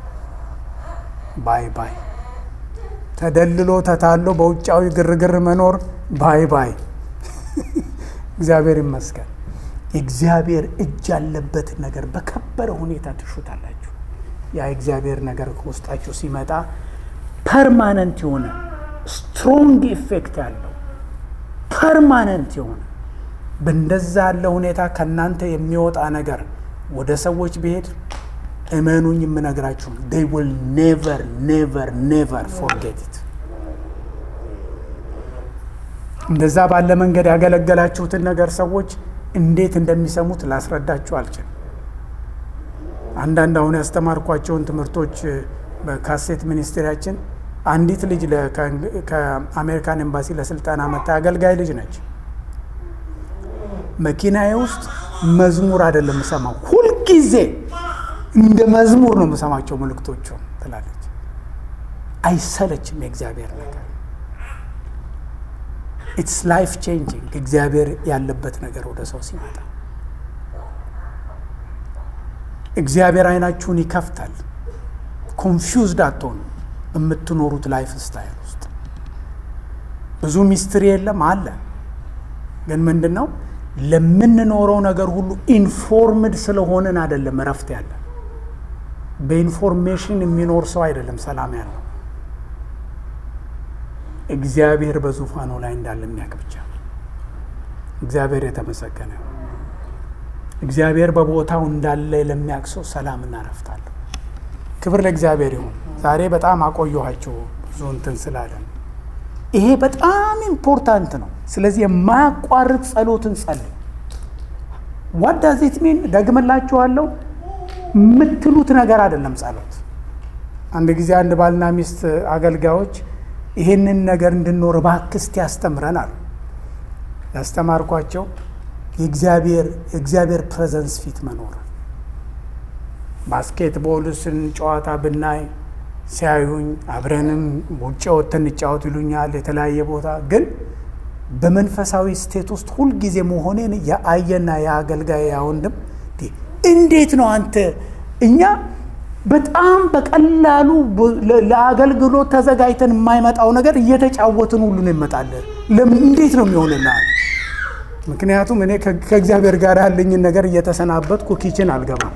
ባይ ባይ ተደልሎ ተታሎ በውጫዊ ግርግር መኖር ባይ ባይ። እግዚአብሔር ይመስገን። የእግዚአብሔር እጅ ያለበትን ነገር በከበረ ሁኔታ ትሹታላችሁ። ያ የእግዚአብሔር ነገር ከውስጣችሁ ሲመጣ ፐርማነንት የሆነ ስትሮንግ ኢፌክት ያለው ፐርማነንት የሆነ በእንደዛ ያለ ሁኔታ ከእናንተ የሚወጣ ነገር ወደ ሰዎች ብሄድ እመኑኝ የምነግራችሁ they will never never never forget it እንደዛ ባለ መንገድ ያገለገላችሁትን ነገር ሰዎች እንዴት እንደሚሰሙት ላስረዳችሁ አልችልም። አንዳንድ አሁን ያስተማርኳቸውን ትምህርቶች በካሴት ሚኒስቴሪያችን አንዲት ልጅ ከአሜሪካን ኤምባሲ ለስልጠና መታ አገልጋይ ልጅ ነች። መኪናዬ ውስጥ መዝሙር አይደለም የምሰማው፣ ሁልጊዜ እንደ መዝሙር ነው የምሰማቸው መልእክቶቹ ትላለች። አይሰለችም የእግዚአብሔር ነገር። ኢትስ ላይፍ ቼንጂንግ እግዚአብሔር ያለበት ነገር ወደ ሰው ሲመጣ እግዚአብሔር አይናችሁን ይከፍታል። ኮንፊውዝድ አትሆኑ። በምትኖሩት ላይፍ ስታይል ውስጥ ብዙ ሚስትሪ የለም አለ። ግን ምንድን ነው ለምንኖረው ነገር ሁሉ ኢንፎርምድ ስለሆንን አይደለም እረፍት ያለ። በኢንፎርሜሽን የሚኖር ሰው አይደለም ሰላም ያለው። እግዚአብሔር በዙፋኑ ላይ እንዳለ የሚያውቅ ብቻ። እግዚአብሔር የተመሰገነ እግዚአብሔር በቦታው እንዳለ ለሚያውቅ ሰው ሰላምና እረፍት አለው። ክብር ለእግዚአብሔር ይሁን። ዛሬ በጣም አቆየኋቸው ብዙ እንትን ስላለን ይሄ በጣም ኢምፖርታንት ነው። ስለዚህ የማያቋርጥ ጸሎትን ጸልይ። ዋት ዳዝ ኢት ሚን ደግምላችኋለሁ፣ የምትሉት ነገር አይደለም ጸሎት። አንድ ጊዜ አንድ ባልና ሚስት አገልጋዮች ይሄንን ነገር እንድንኖር እባክህ እስቲ ያስተምረን አሉ። ያስተማርኳቸው የእግዚአብሔር የእግዚአብሔር ፕሬዘንስ ፊት መኖር ባስኬትቦልስን ጨዋታ ብናይ ሲያዩኝ አብረንም ውጭ ወጥተን እንጫወት ይሉኛል። የተለያየ ቦታ ግን በመንፈሳዊ ስቴት ውስጥ ሁልጊዜ መሆኔን የአየና የአገልጋይ ያወንድም እንዴት ነው አንተ እኛ በጣም በቀላሉ ለአገልግሎት ተዘጋጅተን የማይመጣው ነገር እየተጫወትን ሁሉ ነው ይመጣለን። እንዴት ነው የሚሆንልሃል? ምክንያቱም እኔ ከእግዚአብሔር ጋር ያለኝን ነገር እየተሰናበትኩ ኪችን አልገባም።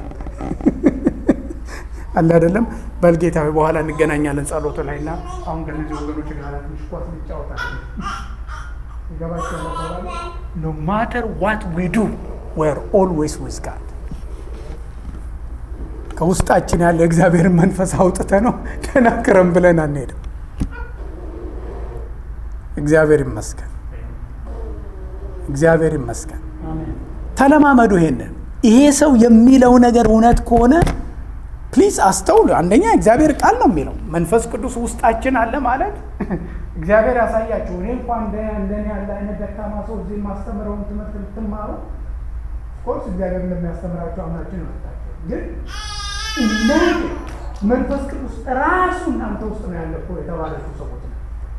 አለ አይደለም። በልጌታዊ በኋላ እንገናኛለን ጸሎቱ ላይ እና አሁን ከነዚህ ወገኖች ጋር ትንሽ ኳስ እንጫወታለን። ይገባቸው ኖ ማተር ዋት ዊ ዱ ዌር ኦልዌይስ ዊዝ ጋድ ከውስጣችን ያለ እግዚአብሔርን መንፈስ አውጥተ ነው ተናክረም ብለን አንሄድም። እግዚአብሔር ይመስገን፣ እግዚአብሔር ይመስገን። ተለማመዱ ይሄንን። ይሄ ሰው የሚለው ነገር እውነት ከሆነ ፕሊዝ አስተውሉ። አንደኛ እግዚአብሔር ቃል ነው የሚለው መንፈስ ቅዱስ ውስጣችን አለ ማለት እግዚአብሔር ያሳያችሁ። እኔ እንኳ እንደኔ ያለ አይነት ደካማ ሰው እዚህ የማስተምረውን ትምህርት ልትማሩ ኮርስ እግዚአብሔር እንደሚያስተምራቸው አምናችን ይመጣቸው። ግን እናንተ መንፈስ ቅዱስ ራሱ እናንተ ውስጥ ነው ያለ እኮ የተባለችው ሰዎች ነው።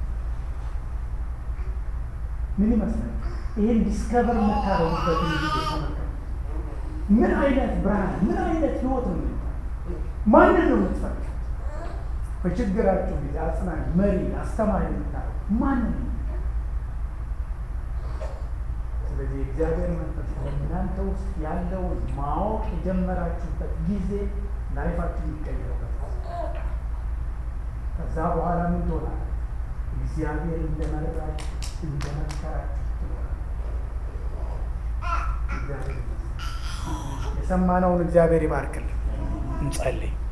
ምን ይመስላል? ይህን ዲስከቨር የምታደርጉበትን ጊዜ ተመልከቱ። ምን አይነት ብርሃን፣ ምን አይነት ህይወት ነው ማንን ነው የምትፈልጉት? በችግራችሁ ጊዜ አጽናኝ፣ መሪ፣ አስተማሪ የምታደርጉ ማንን ነው? ስለዚህ እግዚአብሔር መንፈስ በእናንተ ውስጥ ያለውን ማወቅ የጀመራችሁበት ጊዜ ላይፋችሁ የሚቀይረበት ከዛ በኋላ ምን ትሆናል? እግዚአብሔር እንደመረጣችሁ እንደመከራችሁ ትኖራል። እግዚአብሔር የሰማነውን እግዚአብሔር ይባርክልን። እንጸልይ።